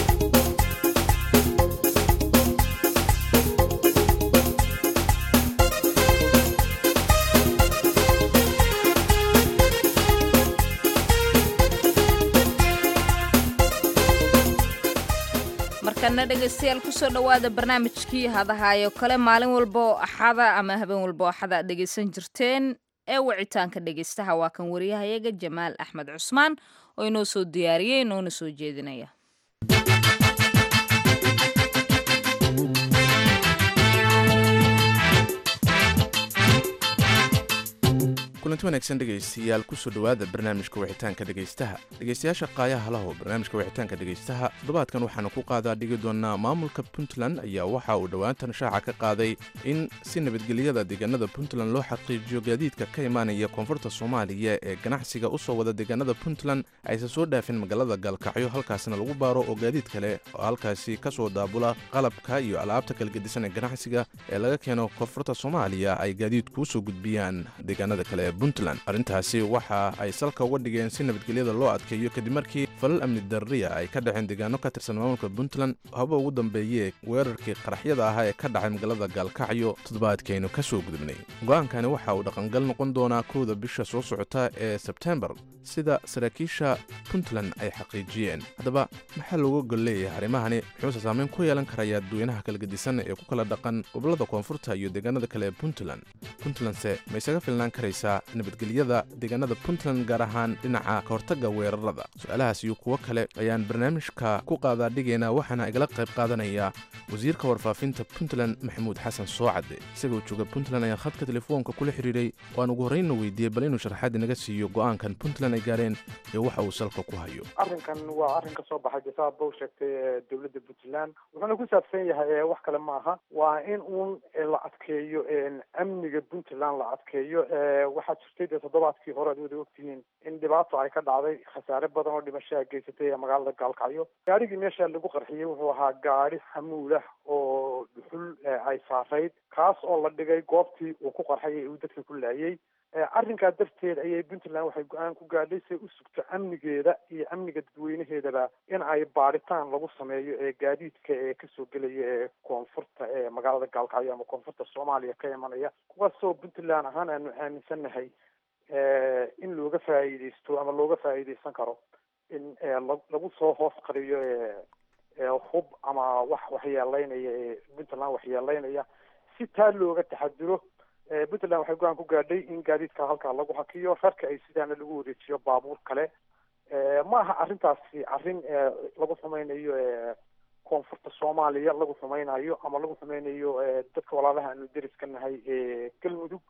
markana dhegaystayaal kusoo dhowaada barnaamijkii hadahaayo kale maalin walba oo axada ama habeen walba oo axada aad dhegaysan jirteen ee wicitaanka dhegaystaha waa kan wariyahayaga jamaal axmed cusmaan oo inoo soo diyaariyey inoona soo jeedinaya kulanti wanaagsan dhegaystayaal kusoo dhowaada barnaamijka wixitaanka dhegaystaha dhegaystayaasha qaayaha laho barnaamijka wixitaanka dhegaystaha toddobaadkan waxaanu ku qaadaa dhigi doonaa maamulka puntland ayaa waxa uu dhowaantan shaaca ka qaaday in si nabadgelyada deegaanada puntland loo xaqiijiyo gaadiidka ka imaanaya koonfurta soomaaliya ee ganacsiga usoo wada deegaanada puntland aysan soo dhaafin magaalada gaalkacyo halkaasna lagu baaro oo gaadiid kale oo halkaasi kasoo daabula qalabka iyo alaabta kala gedisan ee ganacsiga ee laga keeno koonfurta soomaaliya ay gaadiid kuusoo gudbiyaan deegaanada kale puntland arrintaasi waxa ay salka uga dhigeen si nabadgelyada loo adkeeyo kadib markii falal amni darriya ay ka dhaceen deegaano ka tirsan maamulka puntland haba ugu dambeeyee weerarkii qaraxyada ahaa ee ka dhacay magaalada gaalkacyo toddobaadkaynu ka soo gudubnay go'aankani waxa uu dhaqangal noqon doonaa kowda bisha soo socota ee sebtembar sida saraakiisha puntland ay xaqiijiyeen haddaba maxaa looga gol leeyahay arrimahani muxuuse saameyn ku yeelan karaya dadweynaha kala gedisan ee ku kala dhaqan gobollada koonfurta iyo deegaanada kale ee puntland puntlandse ma isaga filnaan karaysaa nabadgelyada deegaanada puntland gaar ahaan dhinaca ka hortagga weerarada su-aalahaas iyo kuwo kale ayaan barnaamijka ku qaadaa dhigaynaa waxaana igala qayb qaadanaya wasiirka warfaafinta puntland maxamuud xasan soocade isagoo jooga puntland ayaa khadka telefoonka kula xiriiray waan ugu horreynna weydiiyey bal inuu sharaxaad inaga siiyo go'aankan puntland ay gaareen iyo waxa uu salka ku hayo arrinkan waa arrin ka soo baxay jasaab bow sheegtay ee dowladda puntland wuxuuna ku saabsan yahay wax kale ma aha waa in uun la adkeeyo amniga puntland la adkeeyo waxaa jirtay dee toddobaadkii hore ad wada ogtihiin in dhibaato ay ka dhacday khasaare badan oo dhimashaha geysatay ee magaalada gaalkacyo gaarigii meesha lagu qarxiyey wuxuu ahaa gaari xamuulah oo dhuxul ay saarayd kaas oo la dhigay goobtii uu ku qarxay ee uu dadka ku laayay arrinkaa darteed ayay puntland waxay go-aan ku gaadhay say u sugto amnigeeda iyo amniga dadweynaheedaba in ay baadhitaan lagu sameeyo ee gaadiidka ee kasoo gelaya ee koonfurta ee magaalada gaalkacyo ama koonfurta soomaaliya ka imanaya kuwaasoo puntland ahaan aanu aaminsannahay in looga faa'iideysto ama looga faa'iideysan karo in lagu soo hoos qariyo hub ama wax waxyeeleynaya ee puntland waxyeeleynaya si taa looga taxadiro puntland waxay go-aan ku gaadhay in gaadiidka halkaa lagu hakiyo rarka ay sidaana lagu wareejiyo baabuur kale ma aha arrintaasi arrin lagu xumeynayo koonfurta soomaaliya lagu xumeynayo ama lagu xumeynayo dadka walaalaha aanu deriska nahay ee galmudug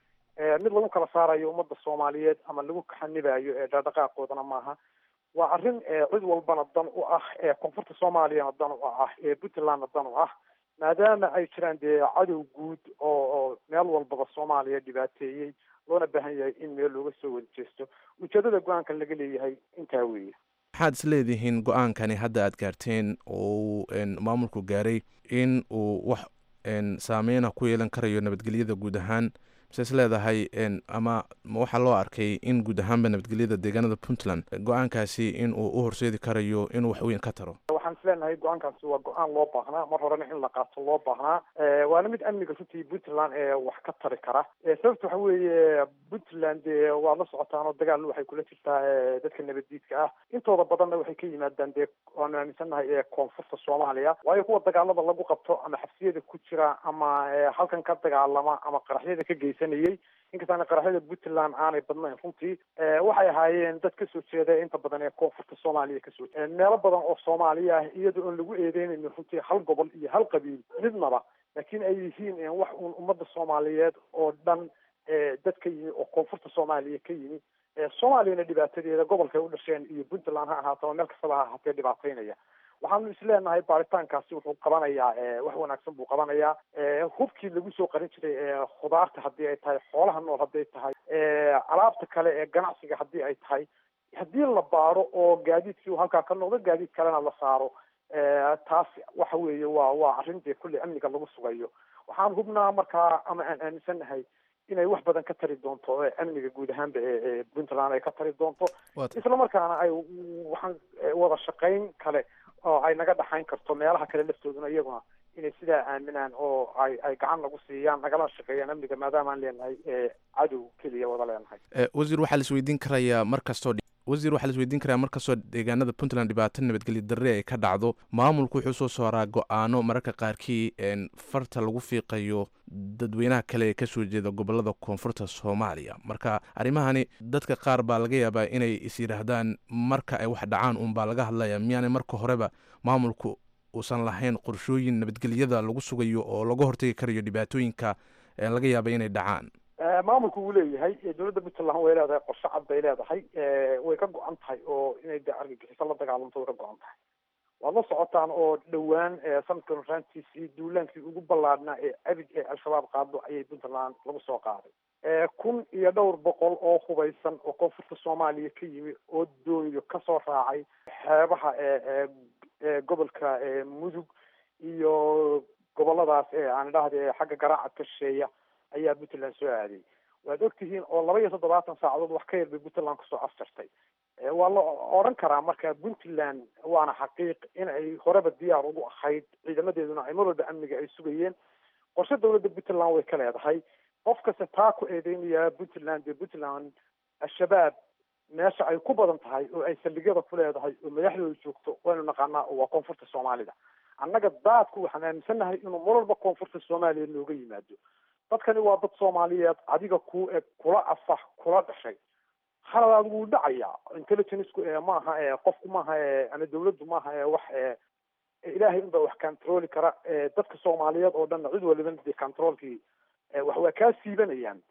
mid lagu kala saarayo ummadda soomaaliyeed ama lagu kaxanibayo ee dhaqdhaqaaqoodana maaha waa arrin cid walbana dan u ah ee koonfurta soomaaliyana dan u ah ee puntlandna dan u ah maadaama ay jiraan dee cadow guud oo oo meel walbaba soomaaliya dhibaateeyey loona baahan yahay in meel looga soo wada jeesto ujeedada go-aanka laga leeyahay intaa weeye maxaad is leedihiin go-aankani hadda aad gaarteen oo uu maamulku gaaray in uu wax saameyna ku yeelan karayo nabadgelyada guud ahaan mise is leedahay ama waxaa loo arkay in guud ahaanba nabadgelyada deegaanada puntland go-aankaasi in uu u horseedi karayo inuu wax weyn ka taro waxaan is leenahay go-aankaasi waa go-aan loo baahnaa mar horena in la qaato loo baahnaa waana mid amniga runtii puntland ee wax ka tari kara sababta waxa weeye puntland dee waa la socotaan oo dagaal waxay kula jirtaa dadka nabaddiidka ah intooda badanna waxay ka yimaadaan dee waanu aaminsannahay ee koonfurta soomaaliya waayo kuwa dagaalada lagu qabto ama xabsiyada ku jira ama halkan ka dagaalama ama qaraxyada ka geysanayay inkastaana qaraxyada puntland aanay badnayn runtii waxay ahaayeen dad kasoo jeeda inta badan ee koonfurta soomaaliya kasoo meelo badan oo soomaaliya ah iyadoo oon lagu eedeynaynin runtii hal gobol iyo hal qabiil midnaba laakiin ay yihiin wax uun ummadda soomaaliyeed oo dhan dad ka yimi oo koonfurta soomaaliya ka yimi soomaaliyana dhibaatadeeda gobolkay u dhasheen iyo puntland ha ahaato meel kastaba ha ahaatee dhibaateynaya waxaanu isleenahay baaritaankaasi wuxuu qabanayaa wax wanaagsan buu qabanayaa hubkii lagu soo qarin jiray khudaarta haddii ay tahay xoolaha nool hadday tahay alaabta kale ee ganacsiga haddii ay tahay haddii la baaro oo gaadiidkii uu halkaa ka noqdo gaadiid kalena la saaro taas waxa weeye waa waa arrin dee kulley amniga lagu sugayo waxaan hubnaa markaa ama aan aaminsannahay inay wax badan ka tari doonto amniga guud ahaanba ee puntland ay ka tari doonto isla markaana ay waxaan wada shaqayn kale oo ay naga dhaxayn karto meelaha kale laftooduna iyaguna inay sidaa aaminaan oo ay ay gacan nagu siiyaan nagala shaqeeyaan amniga maadaama aan leenahay cadow keliya wada leenahay wasiir waxaa la isweydiin karayaa mar kastoo wasiir waxaa la isweydiin karayaa mar kastoo deegaanada puntland dhibaato nabadgelyo darre ay ka dhacdo maamulku wuxuu soo saaraa go-aano mararka qaarkii farta lagu fiiqayo dadweynaha kale ee kasoo jeeda gobolada koonfurta soomaaliya marka arrimahani dadka qaar baa laga yaabaa inay is yidhaahdaan marka ay wax dhacaan uunbaa laga hadlaya miyaanay marka horeba maamulku uusan lahayn qorshooyin nabadgelyada lagu sugayo oo laga hortagi karayo dhibaatooyinka laga yaaba inay dhacaan maamulku wuu leeyahay dowladda puntland way leedahay qorshe cad bay leedahay way ka go-an tahay oo inay de argagixiso la dagaalamto way ka go-an tahay waad la socotaan oo dhowaan sanadkan raantiisii duulaankii ugu ballaadhnaa ee abid ee al-shabaab qaado ayay puntland lagu soo qaaday kun iyo dhowr boqol oo hubaysan oo koonfurta soomaaliya ka yimi oo dooniyo kasoo raacay xeebaha ee gobolka mudug iyo goboladaas ee aan idhahda xagga garaaca ka shisheeya ayaa puntland soo aaday waad ogtihiin oo laba iyo toddobaatan saacadood wax ka yar bay puntland kusoo afjartay waa la odhan karaa marka puntland waana xaqiiq in ay horeba diyaar ugu ahayd ciidamadeeduna ay mar walba amniga ay sugayeen qorshe dawladda puntland way ka leedahay qof kasta taa ku eedeynaya puntland dee puntland al-shabaab meesha ay ku badan tahay oo ay saldhigyada ku leedahay oo madaxdooda joogto waynu naqaanaa oo waa koonfurta soomaalida annaga daadku waxaan aaminsannahay inuu mar walba koonfurta soomaaliya nooga yimaado dadkani waa dad soomaaliyeed adiga ku eg kula afax kula dhashay haladaad wuu dhacayaa intelligenceku ee maaha ee qofku maaha ee ama dawladdu maaha ee wax ee ilaahay unbaa wax controli kara dadka soomaaliyeed oo dhanna cid waliba dee controlkii wax waa kaa siibanayaan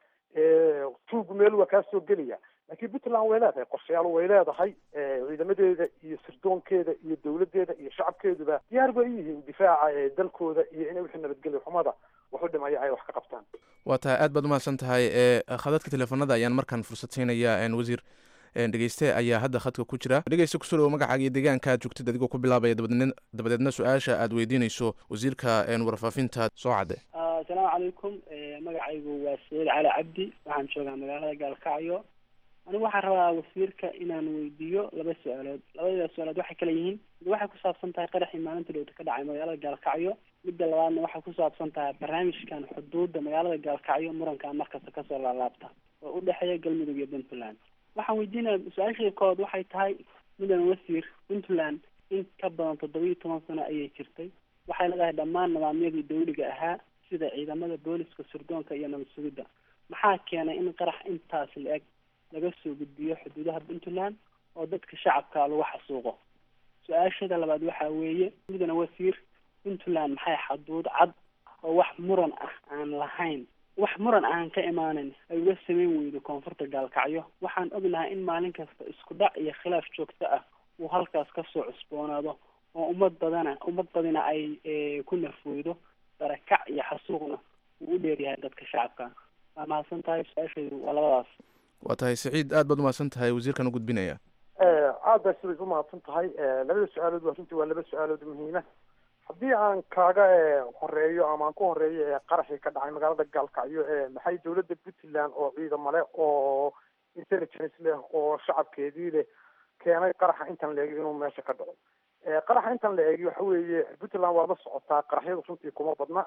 tuugu meel waa kaa soo gelaya laakiin puntland way leedahay qorshayaal way leedahay ciidamadeeda iyo sirdoonkeeda iyo dawladeeda iyo shacabkeeduba diyaar bay yihiin difaaca dalkooda iyo inay wixii nabadgelyo xumada wax u dhimaya ay wax ka qabtaan waa tahay aad baad umahadsan tahay khadadka teleefanada ayaan markaan fursad siinayaa wasiir dhegeyste ayaa hadda khadka ku jira dhegeyste kusoo dhawo magacaaga iyo deegaanka aad joogtid adigoo ku bilaabaya dabadeedna dabadeedna su-aasha aad weydiinayso wasiirka warfaafinta soo cadde asalaamu calaykum magacaygu waa saciid cali cabdi waxaan joogaa magaalada gaalkacyo anigu waxaan rabaa wasiirka inaan weydiiyo laba su-aalood labada su-aalood waxay kala yihiin mid waxay ku saabsan tahay qaraxii maalinta dhowta ka dhacay magaalada gaalkacyo midda labaadna waxay ku saabsan tahay barnaamijkan xuduudda magaalada gaalkacyo muranka markasta kasoo laalaabta oo u dhexeeya galmudug iyo puntland waxaan weydiinaya su-aashii kood waxay tahay mudan wasiir puntland in ka badan toddoba iyo toban sano ayay jirtay waxay leedahay dhammaan nidaamyadii dawliga ahaa sida ciidamada booliska sirdoonka iyo nabad sugidda maxaa keenay in qarax intaas la-eg laga soo gudbiyo xuduudaha puntland oo dadka shacabka lagu xasuuqo su-aashada labaad waxaa weeye mudana wasiir puntland maxay xaduud cad oo wax muran ah aan lahayn wax muran aan ka imaanin ay uga sameyn weydo koonfurta gaalkacyo waxaan ognahay in maalin kasta isku dhac iyo khilaaf joogto ah uu halkaas kasoo cusboonaado oo ummad badana ummad badina ay ku nafweydo barakac iyo xasuuqna uu u dheeryahay dadka shacabka waa mahadsan tahay su-aashaydu waa labadaas waa tahay saciid aad baad umahadsan tahay wasiirkan u gudbinaya aad baa siday umahadsan tahay labada su-aalood waa runtii waa laba su-aalood muhiima haddii aan kaaga horeeyo ama aan ku horeeyo ee qaraxii ka dhacay magaalada gaalkacyo ee maxay dawladda puntland oo ciidamo leh oo intelligence leh oo shacabkeedii leh keenay qaraxa intan la eegi inuu meesha ka dhaco qaraxa intan la eegi waxa weeye puntland waa la socotaa qaraxyadu runtii kuma badna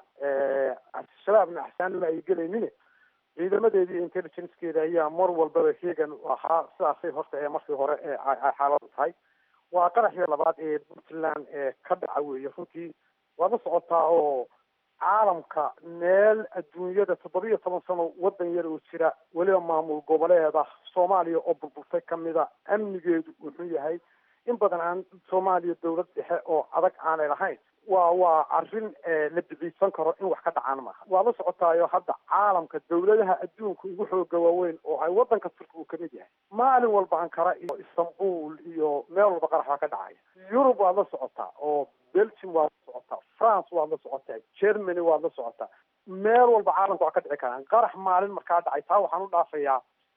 shabaabna axsaanima ay gelaynin ciidamadeedii intelligencekeeda ayaa mar walbaba heegan ahaa sidaasay horta ee markii hore ee ay xaaladu tahay waa qaraxii labaad ee puntland ee ka dhaca weeye runtii waad la socotaa oo caalamka meel adduunyada toddoba iyo toban sano waddan yar oo jira weliba maamul goboleeda soomaaliya oo burburtay kamida amnigeedu wuxuu yahay in badan aan soomaaliya dawlad dhexe oo adag aanay lahayn waa waa arrin la biciidsan karo in wax ka dhacaan maaha waa la socotaayo hadda caalamka dawladaha adduunka ugu xooga waaweyn oo ay waddanka turki uu kamid yahay maalin walba ankara iyo istanbul iyo meel walba qarax baa ka dhacaya yurub waad la socotaa oo belgium waad la socotaa france waad la socotaa germany waad la socotaa meel walba caalamka waa ka dhici karaan qarax maalin markaa dhacay taa waxaan u dhaafayaa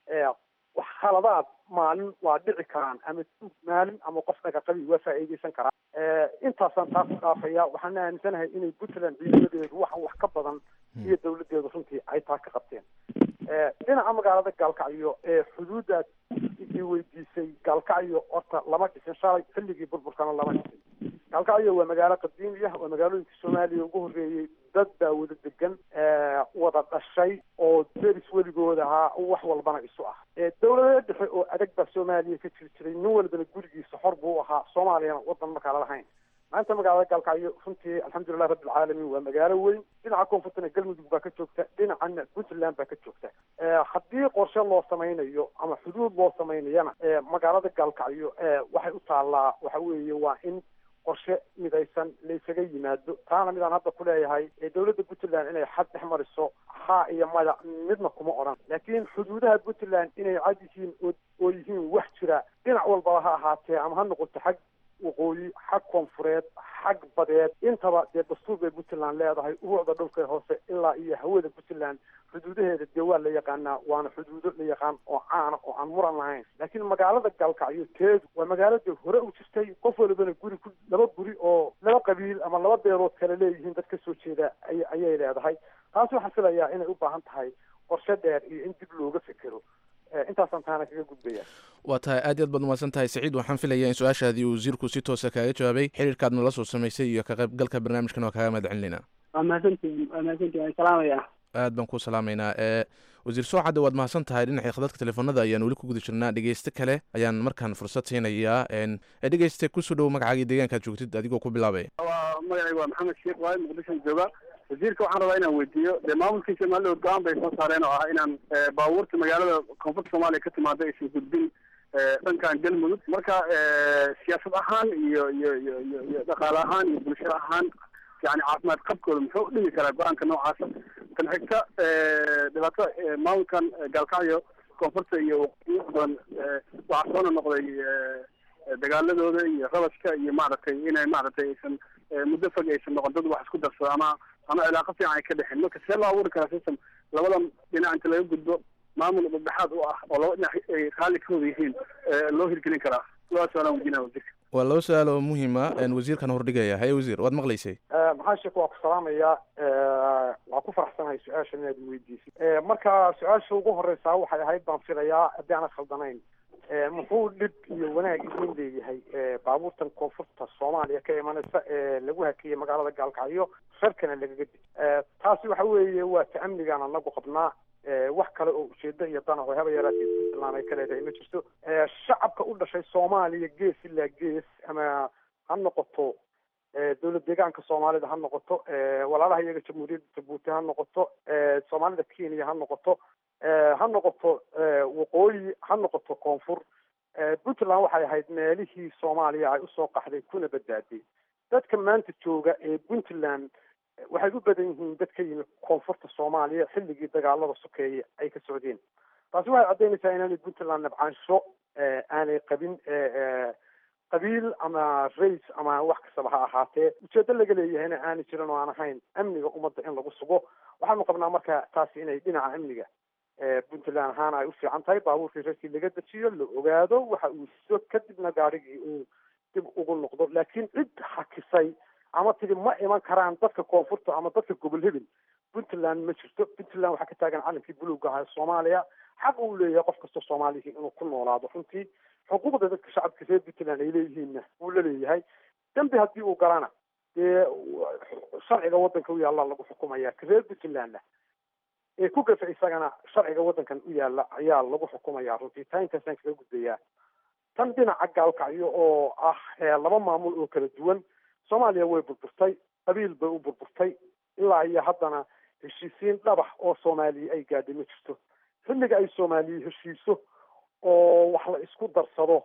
wax khaladaad maalin waa dhici karaan ama maalin ama qof dhagaqabi waa faa'iideysan karaa intaasaan taa ku dhaafaya waxaan aaminsanahay inay puntland ciidamadeedu waxan wax ka badan iyo dawladeedu runtii ay taa ka qabteen dhinaca magaalada gaalkacyo ee xuduudaad i weydiisay gaalkacyo horta lama dhisin shalay xilligii burburkana lama dhisin gaalkacyo waa magaalo qadiimi ah waa magaalooyinka soomaaliya ugu horreeyey dad baa wada degan wada dhashay oo deris weligood ahaa wax walbana isu ah dawlada dhexe oo adag baa soomaaliya ka jiri jiray nin walbana gurigiisa xor buu ahaa soomaaliyana wadan markaala lahayn maanta magaalada gaalkacyo runtii alxamdulilah rabbilcaalamiin waa magaalo weyn dhinaca koonfurtana galmudug baa ka joogta dhinacana puntland baa ka joogta haddii qorshe loo samaynayo ama xuduud loo samaynayana magaalada gaalkacyo waxay u taallaa waxa weeye waa in qorshe midaysan laysaga yimaado taana midaan hadda ku leeyahay dawladda puntland inay xad dhex mariso haa iyo maya midna kuma odhan laakiin xuduudaha puntland inay cad yihiin oo yihiin wax jira dhinac walbaba ha ahaatee ama ha noqoto xag waqooyi xag koonfureed xag badeed intaba dee dastuur bay puntland leedahay ubuucda dhulka hoose ilaa iyo hawada puntland xuduudaheeda dee waa la yaqaanaa waana xuduudo la yaqaan oo caana oo aan muran lahayn laakiin magaalada gaalkacyo teedu waa magaalada hore u jirtay qof walibana guri ku laba guri oo laba qabiil ama laba beelood kale leeyihiin dad ka soo jeeda ay ayay leedahay taasi waxaan filayaa inay u baahan tahay qorshe dheer iyo in dib looga fekero intaasaan taana kaga gudbaya waa tahay aad iyo aad baad umahadsan tahay saciid waxaan filayaa in su-aashaadii wasiirku si toosa kaaga jawaabay xiriirkaad nala soo samaysay iyo ka qaybgalka barnaamijkan waa kaaga mahad celinayna waa mahadsantihin waa mahadsantihin waan salaamaya aad baan ku salaamaynaa ee wasiir soocadde waad mahadsan tahay dhinacii khadadka telefoonada ayaan weli ku guda jirnaa dhegeyste kale ayaan markaan fursad siinayaa ee dhegeyste kusoo dhowo magacaagii deegaankaad joogtid adigoo ku bilaabaya waa magacayga waa maxamed sheekh waaye muqdishoan jooga wasiirka waxaan rabaa inaan weydiiyo dee maamulkii somaliland go-aan bay soo saareen oo ah inaan baabuurta magaalada koonfurta soomaaliya ka timaada aysan gudbin dhankan galmudug marka siyaasad ahaan iyo iyo iyo iyo iyo dhaqaale ahaan iyo bulsho ahaan yani caafimaad qabkooda muxuu u dhimi karaa go-aanka noocaasa tan xigta dhibaato maamulkan gaalkacyo koonfurta iyo waqooyi badan waxaa soona noqday dagaaladooda iyo rabashka iyo maaragtay inay maaragtay aysan muddo fog aysan noqon dad wax isku darsado ama ama cilaaqo fiican ay ka dhexin marka see loo abuuri karaa system labadan dhinac inta laga gudbo maamul dhexdhexaad u ah oo laba dhinac ay raalli ka wada yihiin loo hirgelin karaa labadaas su-aalaan weydiinaya wasiirka waa laba su-aal oo muhiima wasiirkan hordhigaya haye wasiir waad maqlaysay maxaa sheek waa ku salaamayaa waa ku faraxsanahay su-aashan inaad weydiisay marka su-aasha ugu horeysaa waxay ahayd baan filayaa haddii aanad khaldanayn muxuu dhib iyo wanaag idin leeyahay baabuurtan koonfurta soomaaliya ka imanaysa ee lagu hakiyey magaalada gaalkacyo reerkana lagaga di taasi waxa weeye waa ta amnigaan anagu qabnaa wax kale oo ujeedo iyo danaho haba yaraatee puntland ay ka leedahay ma jirto shacabka u dhashay soomaaliya gees ilaa gees ama ha noqoto dowlad deegaanka soomaalida ha noqoto walaalaha iyaga jamhuuriyadda jabuuti ha noqoto soomaalida kenya ha noqoto ha noqoto waqooyi ha noqoto koonfur puntland waxay ahayd meelihii soomaaliya ay usoo qaxday kuna badbaaday dadka maanta jooga ee puntland waxay u badan yihiin dad ka yimid koonfurta soomaaliya xilligii dagaalada sokeeye ay ka socdeen taasi waxay caddaynaysaa inaanay puntland nabcaansho aanay qabin qabiil ama rays ama wax kastaba ha ahaatee ujeedo laga leeyahayna aanay jirin oo aan ahayn amniga ummadda in lagu sugo waxaanu qabnaa marka taasi inay dhinaca amniga puntland ahaana ay u fiican tahay baabuurkii reerkii laga dejiyo la ogaado waxa uu sido kadibna gaarigii uu dib ugu noqdo laakiin cid hakisay ama tidi ma iman karaan dadka koonfurta ama dadka gobol hebel puntland ma jirto puntland waxaa ka taagan calankii buluuga ahaa soomaaliya xaq uu leeyahay qof kastoo soomaalihi inuu ku noolaado runtii xuquuqda dadka shacabka reer puntland ay leeyihiinna wuu la leeyahay dembi haddii uu galana dee sharciga waddanka u yaalla lagu xukumaya ka reer puntlandna ee ku gafa isagana sharciga waddankan u yaalla ayaa lagu xukumaya runtii taa intaasaan kaga gudbayaa tan dhinaca gaalkacyo oo ah laba maamul oo kala duwan soomaaliya way burburtay qabiil bay u burburtay ilaa iyo haddana heshiisiin dhabax oo soomaaliya ay gaadhay ma jirto xilliga ay soomaaliya heshiiso oo wax la isku darsado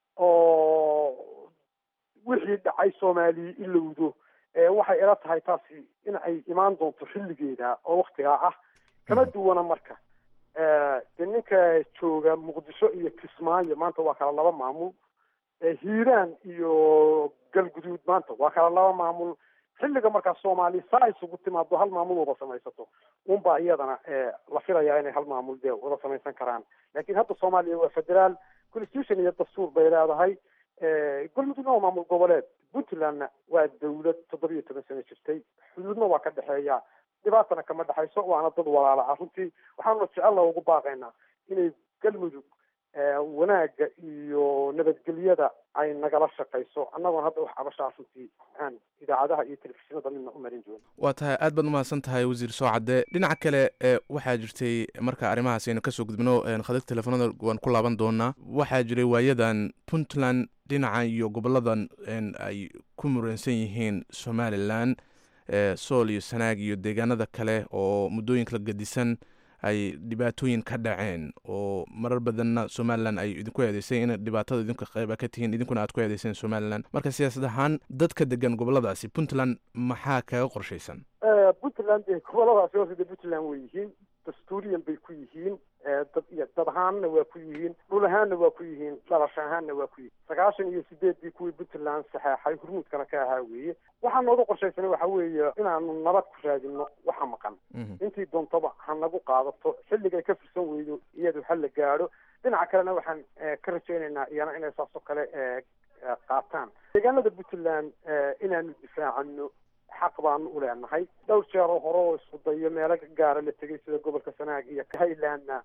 oo wixii dhacay soomaaliya ilowdo waxay ila tahay taasi in ay imaan doonto xilligeeda oo waktigaa ah kama duwana marka de ninka jooga muqdisho iyo kismaayo maanta waa kala laba maamul hiiraan iyo galguduud maanta waa kala laba maamul xilliga markaa soomaaliya saa isugu timaado hal maamul wada samaysato unbaa iyadana la filayaa inay hal maamul dee wada samaysan karaan laakiin hadda soomaaliya waa federaal constitution iyo dastuur bay leedahay galmudugna waa maamul goboleed puntlandna waa dawlad toddobiyo toban sano jirtay xuduudna waa ka dhexeeya dhibaatana kama dhexayso waana dad walaala ah runtii waxaanuna jecella ugu baaqaynaa inay galmudug wanaagga iyo nabadgelyada ay nagala shaqayso annagoon hadda wax cabashaa runtii aan idaacadaha iyo telefishinada midna u marin doono waa tahay aad baad umahadsan tahay wasiir soocadde dhinaca kale waxaa jirtay marka arrimahaas aynu kasoo gudbino khadadka telefoonada waan ku laaban doonaa waxaa jiray waayadan puntland dhinaca iyo goboladan ay ku muransan yihiin somalilan sool iyo sanaag iyo deegaanada kale oo muddooyinka la gadisan ay dhibaatooyin ka dhaceen oo marar badanna somalilan ay idinku eedeysay in dhibaatada idinka qayba ka tihiin idinkuna aad ku eedeyseen somalilan marka siyaasad ahaan dadka degan goboladaasi puntland maxaa kaga qorshaysan puntland dee goboladaasi hoose dee puntland way yihiin dastuuriyan bay ku yihiin dad iyo dad ahaanna waa ku yihiin dhul ahaanna waa ku yihiin dhalasho ahaanna waa ku yihiin sagaashan iyo sideeddii kuwii puntland saxeexay hurmuudkana ka ahaa weeye waxaa nooga qorshaysanay waxa weeye inaanu nabad ku raadino waxa maqan intii doontaba ha nagu qaadato xilligay ka fursan weydo iyadu ha la gaadho dhinaca kalena waxaan ka rajaynaynaa iyana inay saasoo kale qaataan deegaanada puntland inaanu difaacano xaq baanu u leenahay dhowr jeer oo hore oo isku dayo meelo gaara la tegay sida gobolka sanaag iyo highlandna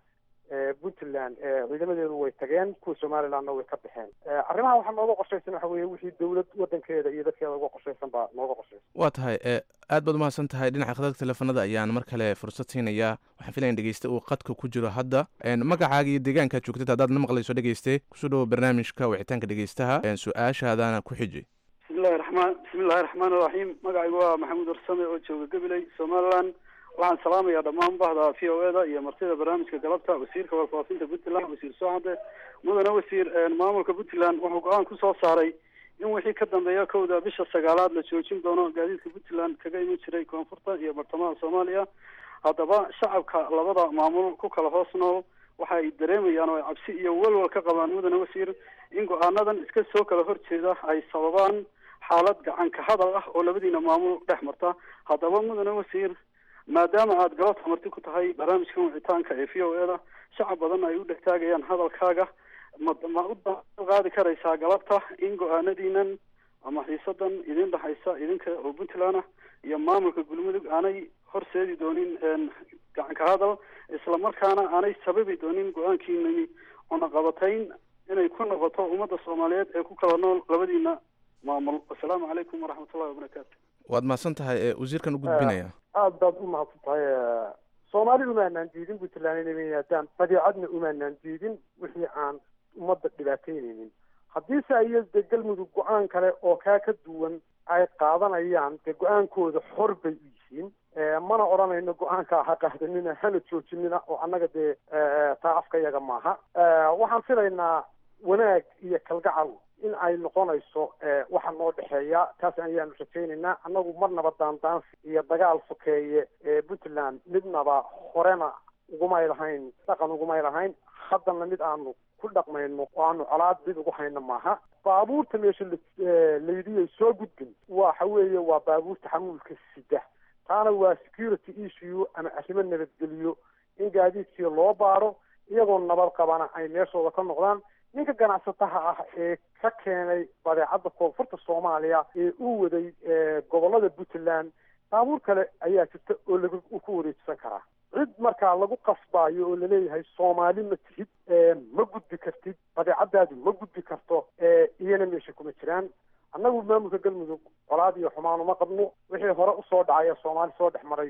puntland ciidamadeedu way tageen kuwa somalilandna way ka baxeen arrimaha waxaa nooga qorshaysan waxa weeye wixii dowlad wadankeeda iyo dadkeeda uga qorshaysan baa nooga qorshaysan waa tahay aad baad umahadsan tahay dhinaca khadadka teleefanada ayaan mar kale fursad siinayaa waxaan filaya dhegeyste uu qadka ku jiro hadda magacaaga iyo deegaankaad joogtid haddaad na maqlayso dhegeyste kusoo dhawo barnaamijka wicitaanka dhegeystaha su-aashaadana ku xiji bismillahi raxmaan bismillahi raxmaan iraxiim magacaygu waa maxamuud warsame oo jooga gabiley somaliland waxaan salaamayaa dhammaan bahda v o eda iyo martida barnaamijka galabta wasiirka warfaafinta puntland wasiir socade mudane wasiir maamulka puntland wuxuu go-aan kusoo saaray in wixii ka dambeeya kowda bisha sagaalaad la joojin doono gaadiidka puntland kaga iman jiray koonfurta iyo bartamaha soomaaliya haddaba shacabka labada maamul ku kala hoos nool waxa ay dareemayaan oo ay cabsi iyo walwal ka qabaan mudane wasiir in go-aanadan iska soo kala horjeeda ay sababaan xaalad gacan ka hadal ah oo labadiina maamul dhex marta haddaba mudane wasiir maadaama aada galabta marti ku tahay barnaamijkan wicitaanka ee v o eda shacab badan ay u dhegtaagayaan hadalkaaga ma ma u qaadi karaysaa galabta in go-aanadiinan ama xiisadan idin dhexaysa idinka oo puntland ah iyo maamulka galmudug aanay horseedi doonin gacan ka hadal isla markaana aanay sababi doonin go-aankiinani cunaqabatayn inay ku noqoto ummadda soomaaliyeed ee ku kala nool labadiina maamul assalaamu calaykum waraxmatullahi wabarakaatu waad mahadsan tahay wasiirkan u gudbinaya aada baad u mahadsan tahay soomaali umaanaan diidin puntland inay yimaadaan badeecadna umaanaan diidin wixii aan ummadda dhibaataynaynin haddiise ay de galmudug go-aan kale oo kaa ka duwan ay qaadanayaan dee go-aankooda xor bay u yihiin mana odhanayno go-aanka ha qaadanina hana joojinina oo annaga dee taa afka yaga maaha waxaan filaynaa wanaag iyo kalgacal in ay noqonayso waxa noo dhexeeya taas ayaanu rajaynaynaa annagu marnaba daandaansi iyo dagaal sokeeye ee puntland midnaba horena ugumay lahayn dhaqan ugumay lahayn haddana mid aanu ku dhaqmayno oo aanu colaad mid ugu hayno maaha baabuurta meesha laydiyay soo gudbin waxa weeye waa baabuurta xamuulka sida taana waa security issue ama arrimo nabadgeliyo in gaadiidkii loo baaro iyagoo nabad qabana ay meeshooda ka noqdaan ninka ganacsataha ah ee ka keenay badeecadda koonfurta soomaaliya ee uu waday gobolada puntland baabuur kale ayaa jirta oo lagu ku wareejisan karaa cid markaa lagu qasbaayo oo laleeyahay soomaali ma tihid ma gudbi kartid badeecadaadu ma gudbi karto iyana meesha kuma jiraan annagu maamulka galmudug colaad iyo xumaan uma qabno wixii hore usoo dhacay ee soomaali soo dhex maray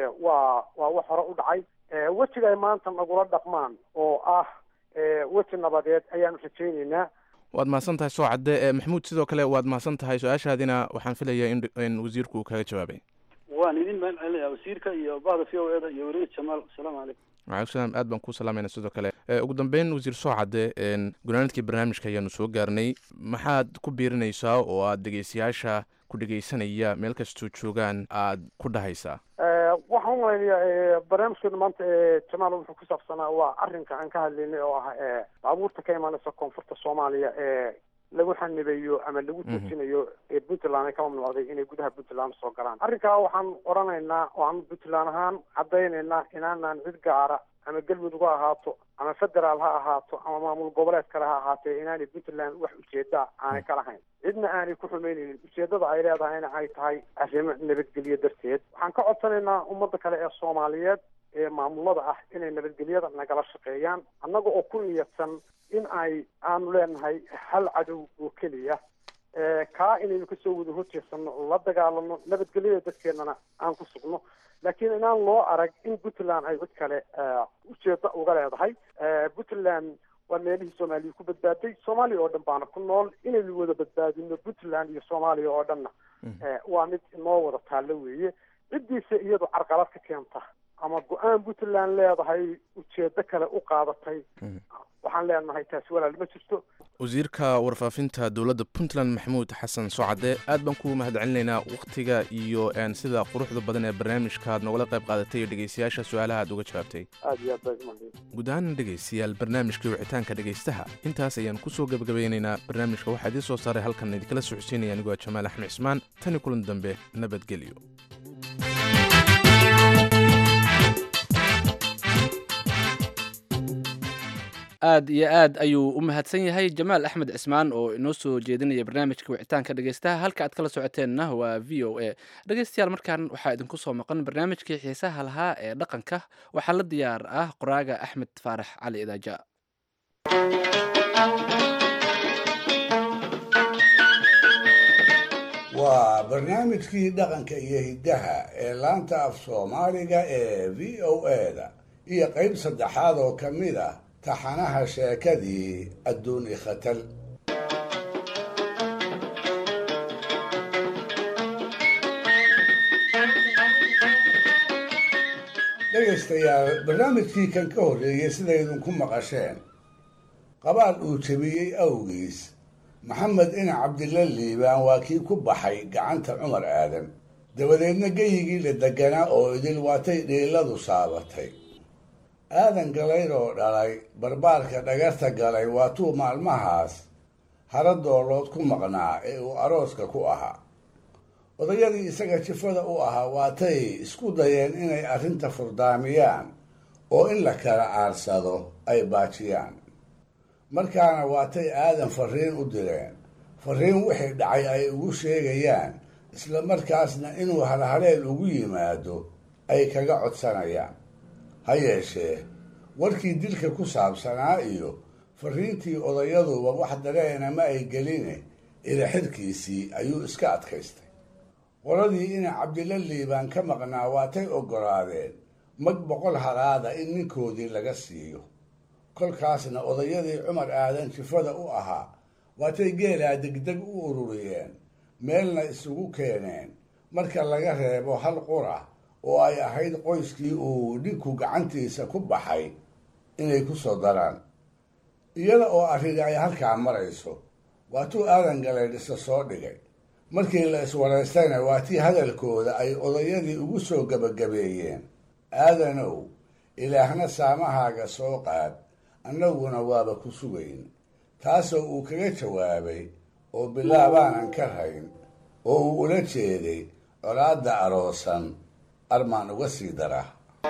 waa waa wax hore u dhacay wejiga ay maanta nagula dhaqmaan oo ah weji nabadeed ayaanu rajaynaynaa waad mahadsan tahay soo cadde maxamuud sidoo kale waad mahadsan tahay su-aashaadina waxaan filayaa in in wasiirku uu kaga jawaabay waan idin mahad celinayaa wasiirka iyo bahda v o eda iyo weriye jamaal asalaamu calaykum waalaikum salaam aad baan kuu salaamayna sidoo kale ugu dambeyn wasiir soo cadde gunaanadkii barnaamijka ayaanu soo gaarnay maxaad ku biirinaysaa oo aad dhegeystayaasha ku dhegeysanaya meel kastoo joogaan aad ku dhahaysaa waxaan umalaynayaa barnaamijkeenu maanta jamaal wuxuu ku saabsanaa waa arrinka aan ka hadlaynay oo ah baabuurta ka imaanaysa koonfurta soomaaliya ee lagu xanibayo ama lagu joojinayo ee puntland ay ka mamnuucday inay gudaha puntland soo galaan arrinkaa waxaan odhanaynaa oo aan puntland ahaan caddaynaynaa inaanaan cid gaara ama galmudug ha ahaato ama federaal ha ahaato ama maamul goboleed kale ha ahaatee inaanay puntland wax ujeeda aanay ka lahayn cidna aanay ku xumaynaynin ujeedada ay leedahayna ay tahay arrimo nabadgelyo darteed waxaan ka codsanaynaa ummadda kale ee soomaaliyeed ee maamulada ah inay nabadgelyada nagala shaqeeyaan annaga oo ku niyadsan in ay aanu leenahay hal cadow oo keliya kaa inaynu kasoo wada horjeedsano oo la dagaalano nabadgelyada dadkeennana aan ku sugno laakiin inaan loo arag in puntland ay cid kale ujeeda uga leedahay puntland waa meelihii soomaaliya ku badbaaday soomaaliya oo dhan baana ku nool inaynu wada badbaadino puntland iyo soomaaliya oo dhanna waa mid inoo wada taallo weeye ciddiisa iyadu carqalad ka keenta ama go-aan puntland leedahay ujeedo kale u qaadatay waxaan leenahay taasi walaal ma jirto wasiirka warfaafinta dowladda puntland maxamuud xasan socade aad baan ku mahad celinaynaa wakhtiga iyo sida quruxda badan ee barnaamijka aad nogala qayb qaadatay iyo dhegeystayaasha su-aalaha aad uga jawaabtay aad iyo aad baa umahadin guud ahaan dhegeystayaal barnaamijkii wicitaanka dhegeystaha intaas ayaan kusoo gebagabeynaynaa barnaamijka waxaa idiin soo saaray halkan idinkala socodsiinaya anigoo jamaal axmed cismaan tani kulan dambe nabadgelyo aad iyo aad ayuu u mahadsan yahay jamaal axmed cismaan oo inoo soo jeedinaya barnaamijka wicitaanka dhegeystaha halka aad kala socoteenna waa v o a dhegeystayaal markaan waxaa idinku soo maqan barnaamijkii xiisaha lahaa ee dhaqanka waxaa la diyaar ah qoraaga axmed faarax cali idaaja waa barnaamijkii dhaqanka iyo hiddaha ee laanta af soomaaliga ee v o a-da iyo qayb saddexaad oo ka mid ah taxanaha sheekadii adduuni khatal dhegaystayaal barnaamijkii kan ka horreeyey sidaydinku maqasheen qabaal uu jebiyey awgiis maxamed ina cabdilla liibaan waa kii ku baxay gacanta cumar aadan dabadeedna geyigii la deganaa oo idil waatay dhiiladu saabatay aadan galayr oo dhalay barbaarka dhagarta galay waatuu maalmahaas hara doolood ku maqnaa ee uu arooska ku ahaa odayadii isaga jifada u ahaa waatay isku dayeen inay arrinta furdaamiyaan oo in la kala aarsado ay baajiyaan markaana waatay aadan fariin u direen fariin wixii dhacay ay ugu sheegayaan isla markaasna inuu halhaleel ugu yimaado ay kaga codsanayaan ha yeeshee warkii dilka ku saabsanaa iyo fariintii odayaduba wax dareena ma ay geline ilaxirkiisii ayuu iska adkaystay qoladii ina cabdilla liibaan ka maqnaa waatay oggolaadeen mag boqol halaada in ninkoodii laga siiyo kolkaasna odayadii cumar aadan jifada u ahaa waatay geelaa degdeg u ururiyeen meelna isugu keeneen marka laga reebo hal qura oo ay ahayd qoyskii uu dhinku gacantiisa ku baxay inay ku soo daraan iyada oo arrini ay halkaa marayso waatuu aadan galeydhisa soo dhigay markii la iswaraystayna waa tii hadalkooda ay odayadii ugu soo gebagabeeyeen aadanow ilaahna saamahaaga soo qaad annaguna waaba ku sugayn taasoo uu kaga jawaabay oo bilaabaanan ka rayn oo uu ula jeeday colaadda aroosan armaan uga sii dara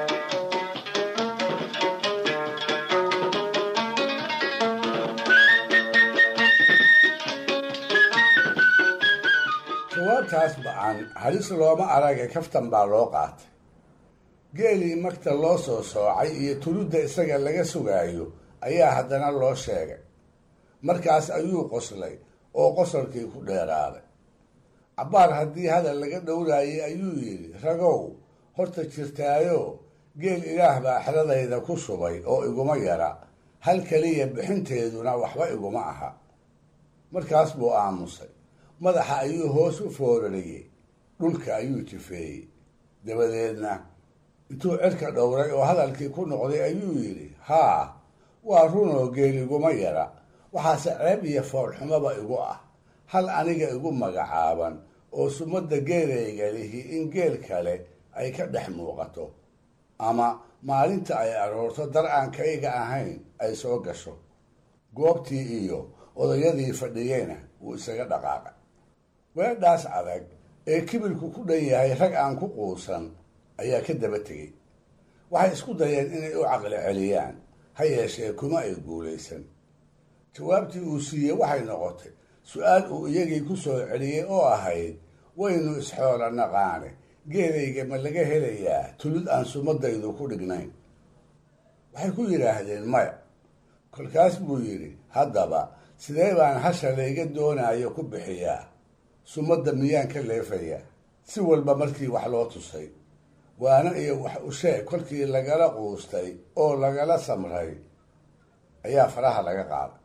jawaabtaas ba-an halis looma arage kaftan baa loo qaatay geelii magta loo soo soocay iyo tuludda isaga laga sugaayo ayaa haddana loo sheegay markaas ayuu qoslay oo qosolkii ku dheeraaday cabbaar haddii hadal laga dhowraayay ayuu yidhi ragow horta jirtaayo geel ilaah baa xeradayda ku shubay oo iguma yara hal keliya bixinteeduna waxba iguma aha markaas buu aamusay madaxa ayuu hoos u foorariyey dhulka ayuu jifeeyey dabadeedna intuu cirka dhowray oo hadalkii ku noqday ayuu yidhi haa waa runoo geel iguma yara waxaase ceeb iyo foolxumaba igu ah hal aniga igu magacaaban oo sumadda geelayga lihi in geel kale ay ka dhex muuqato ama maalinta ay aroorto dar aan kayga ahayn ay soo gasho goobtii iyo odayadii fadhiyeyna wuu isaga dhaqaaqay weedhaas adag ee kibirku ku dhan yahay rag aan ku quusan ayaa ka daba tegey waxay isku dayeen inay u caqli celiyaan ha yeeshee kuma ay guulaysan jawaabtii uu siiyey waxay noqotay su-aal uu iyagii ku soo celiyey oo ahayd waynu isxoola naqaane geelayga ma laga helayaa tulid aan sumadaydu ku dhignayn waxay ku yidhaahdeen maya kolkaas buu yidhi haddaba sidee baan hasha layga doonaayo ku bixiyaa sumadda miyaan ka leefayaa si walba markii wax loo tusay waana iyo wax u sheeg kolkii lagala quustay oo lagala samray ayaa faraha laga qaaday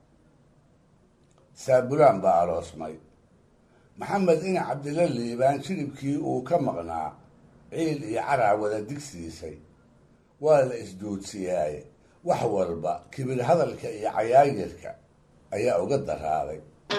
saabulaan baa aroosmay maxamed ina cabdilla liibaan jilibkii uu ka maqnaa ciil iyo caraa wada digsiisay waa la isduudsiyaaye wax walba kibir hadalka iyo cayaayirka ayaa uga daraaday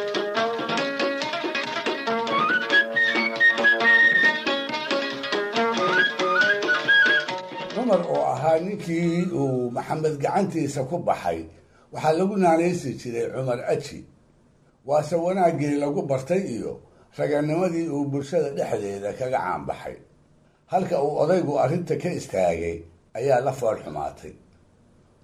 cumar oo ahaa ninkii uu maxamed gacantiisa ku baxay waxaa lagu naanaysi jiray cumar aji waase wanaaggii lagu bartay iyo raganimadii uu bulshada dhexdeeda kaga caanbaxay halka uu odaygu arrinta ka istaagay ayaa la fool xumaatay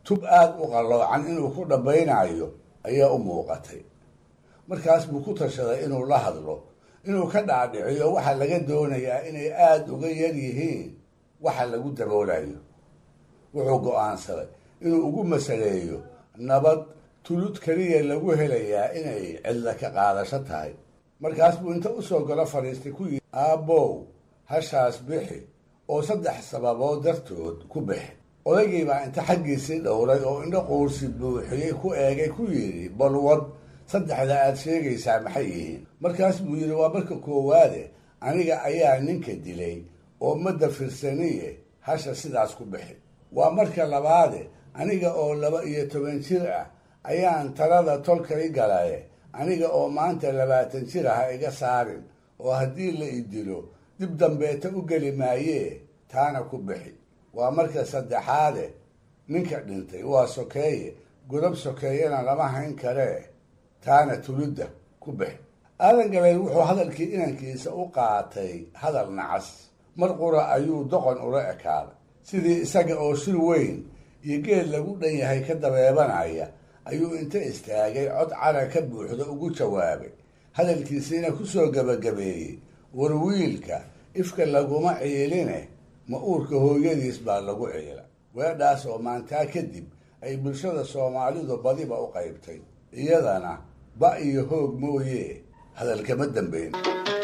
tub aada u qalloocan inuu ku dhambaynayo ayaa u muuqatay markaas buu ku tashaday inuu la hadlo inuu ka dhaadhiciyo waxaa laga doonayaa inay aada uga yar yihiin waxa lagu daboolayo wuxuu go-aansaday inuu ugu masaleeyo nabad tulud keliya lagu helayaa inay cidla ka qaadasho tahay markaas buu inta usoo galo fadhiistay ku yidhi aabbow hashaas bixi oo saddex sababood dartood ku bixi odaygii baa inta xaggiisii dhowray oo indho quursi buuxiyey ku eegay ku yidhi balwad saddexda aad sheegaysaa maxay yihiin markaas buu yidhi waa marka koowaade aniga ayaa ninka dilay oo madda firsaniye hasha sidaas ku bixi waa marka labaade aniga oo laba iyo toban jir ah ayaan talada tolkay galaye aniga oo maanta labaatan jir ah iga saarin oo haddii la i dilo dib dambeeta u geli maayee taana ku bixi waa marka saddexaade ninka dhintay waa sokeeye godob sokeeyena lama hayn karee taana tulidda ku bixi aadan galeel wuxuu hadalkii inankiisa u qaatay hadal nacas mar qura ayuu doqon ula ekaaday sidii isaga oo shir weyn iyo geed lagu dhan yahay ka dabeebanaya ayuu inta istaagay cod cara ka buuxda ugu jawaabay hadalkiisiina ku soo gebagabeeyey war wiilka ifka laguma ciiline ma uurka hooyadiis baa lagu ciila weedhaas oo maantaa kadib ay bulshada soomaalidu badiba u qaybtay iyadana ba iyo hoog mooye hadalkama dambeyn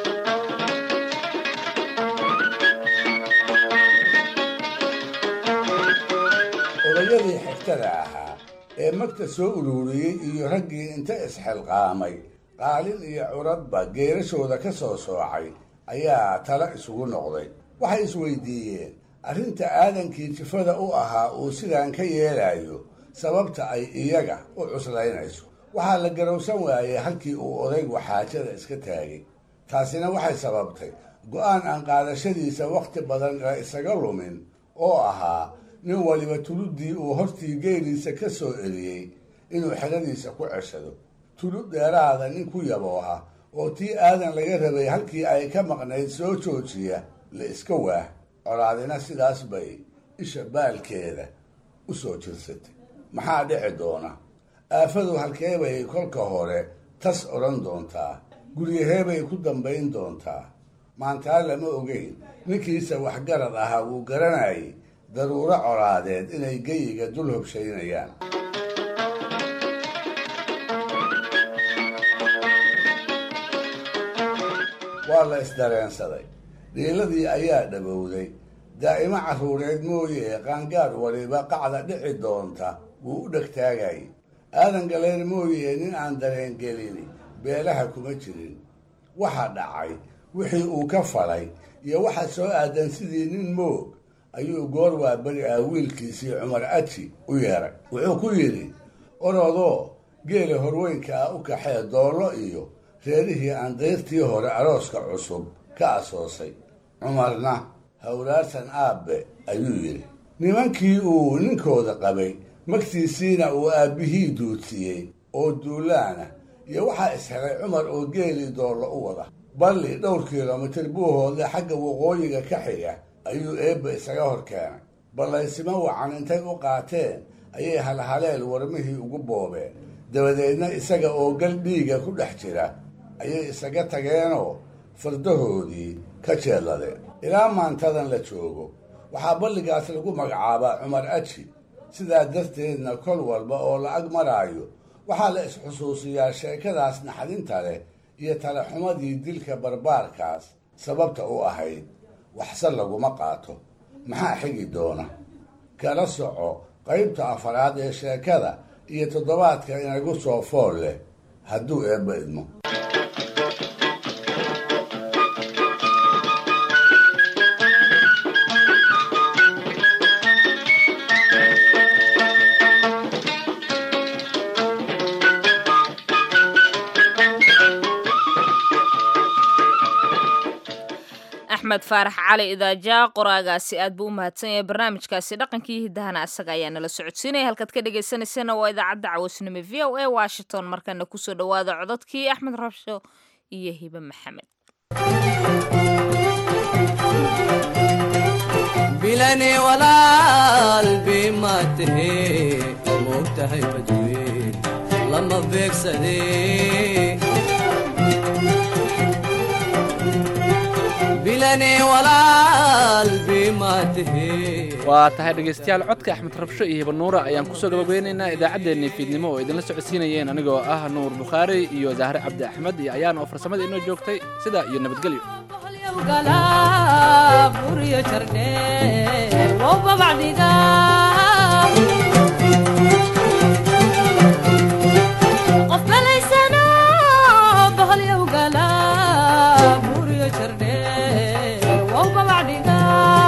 odayadii xigtada ahaa ee magta soo ururiyey iyo raggii inta isxilqaamay qaalin iyo curadba geerashooda ka soo soocay ayaa tala isugu noqday waxay isweydiiyeen arrinta aadankii jifada u ahaa uu sidaan ka yeelayo sababta ay iyaga u cuslaynayso waxaa la garowsan waayey halkii uu odaygu xaajada iska taagay taasina waxay sababtay go-aan aan qaadashadiisa wakhti badan la isaga lumin oo ahaa nin waliba tuluddii uu hortii geeliisa ka soo eriyey inuu xeradiisa ku ceshado tulud dheeraada nin ku yabooha oo tii aadan laga rabay halkii ay ka maqnayd soo joojiya la iska waah colaadina sidaas bay isha baalkeeda u soo jirsatay maxaa dhici doona aafadu halkee bay kolka hore tas odhan doontaa guryaheebay ku dambayn doontaa maantaa lama ogeyn ninkiisa waxgarad ahaa wuu garanayay daruuro colaadeed inay geyiga dul hobshaynayaan waa la isdareensaday dhiiladii ayaa dhabowday daa'imo carruureed mooye qaangaar waliba qacda dhici doonta wuu u dhegtaagayay aadan galeer mooye nin aan dareengelin beelaha kuma jirin waxa dhacay wixii uu ka falay iyo waxa soo aadan sidii nin moog ayuu goor waa beri ah wiilkiisii cumar aji u yeeray wuxuu ku yidhi orodoo geela horweynka ah u kaxee doollo iyo reerihii aan dayrtii hore arooska cusub ka asoosay cumarna hawlaarsan aabbe ayuu yidhi nimankii uu ninkooda qabay magtiisiina uu aabbihii duudsiyey oo duulaana iyo waxaa ishelay cumar oo geelii doollo u wada balli dhowr kilomitir buuhoodle xagga waqooyiga ka xiga ayuu eebba isaga hor keenay ballaysimo wacan intay u qaateen ayay halhaleel warmihii ugu boobeen dabadeedna isaga oo gal dhiiga ku dhex jira ayay isaga tageenoo fardahoodii ka jeedladeen ilaa maantadan la joogo waxaa balligaas lagu magacaabaa cumar aji sidaa darteedna kol walba oo la ag maraayo waxaa la isxusuusiyaa sheekadaas naxdinta leh iyo talaxumadii dilka barbaarkaas sababta u ahayd waxse laguma qaato maxaa xigi doona kala soco qaybta afaraad ee sheekada iyo toddobaadka inagu soo fool leh hadduu eebba idmo axmed faarax cali idaaja qoraagaasi aad buu u mahadsan yahay barnaamijkaasi dhaqankii hiddahana asaga ayaa nala socodsiinaya halkaad ka dhagaysanaysana waa idaacadda cawaysnimo v o a washington markana kusoo dhowaada cododkii axmed rabsho iyo hibe maxamed bilani walaal bima tahe moogtahay badweyn lama beegsade bilani walaal bima tahe waa tahay dhegaystayaal codka axmed rabsho iyo hibanuura ayaan kusoo gabagabeynaynaa idaacaddeenii fiidnimo oo idinla socodsiinayeen anigoo ah nuur bukhaari iyo zahre cabdi axmed iyo ayaan oo farsamada inoo joogtay sidaa iyo nabadgelyo buriyo jardhe woba bacdiga qof balaysano bahalyow gala buriyo jardhe woba bacdiga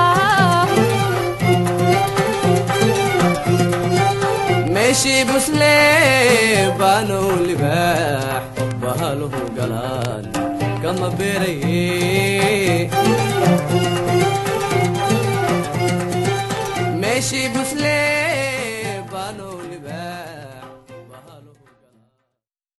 meeshii busle baanow libaax bahaluhu galaan kama beeraye meeshii busle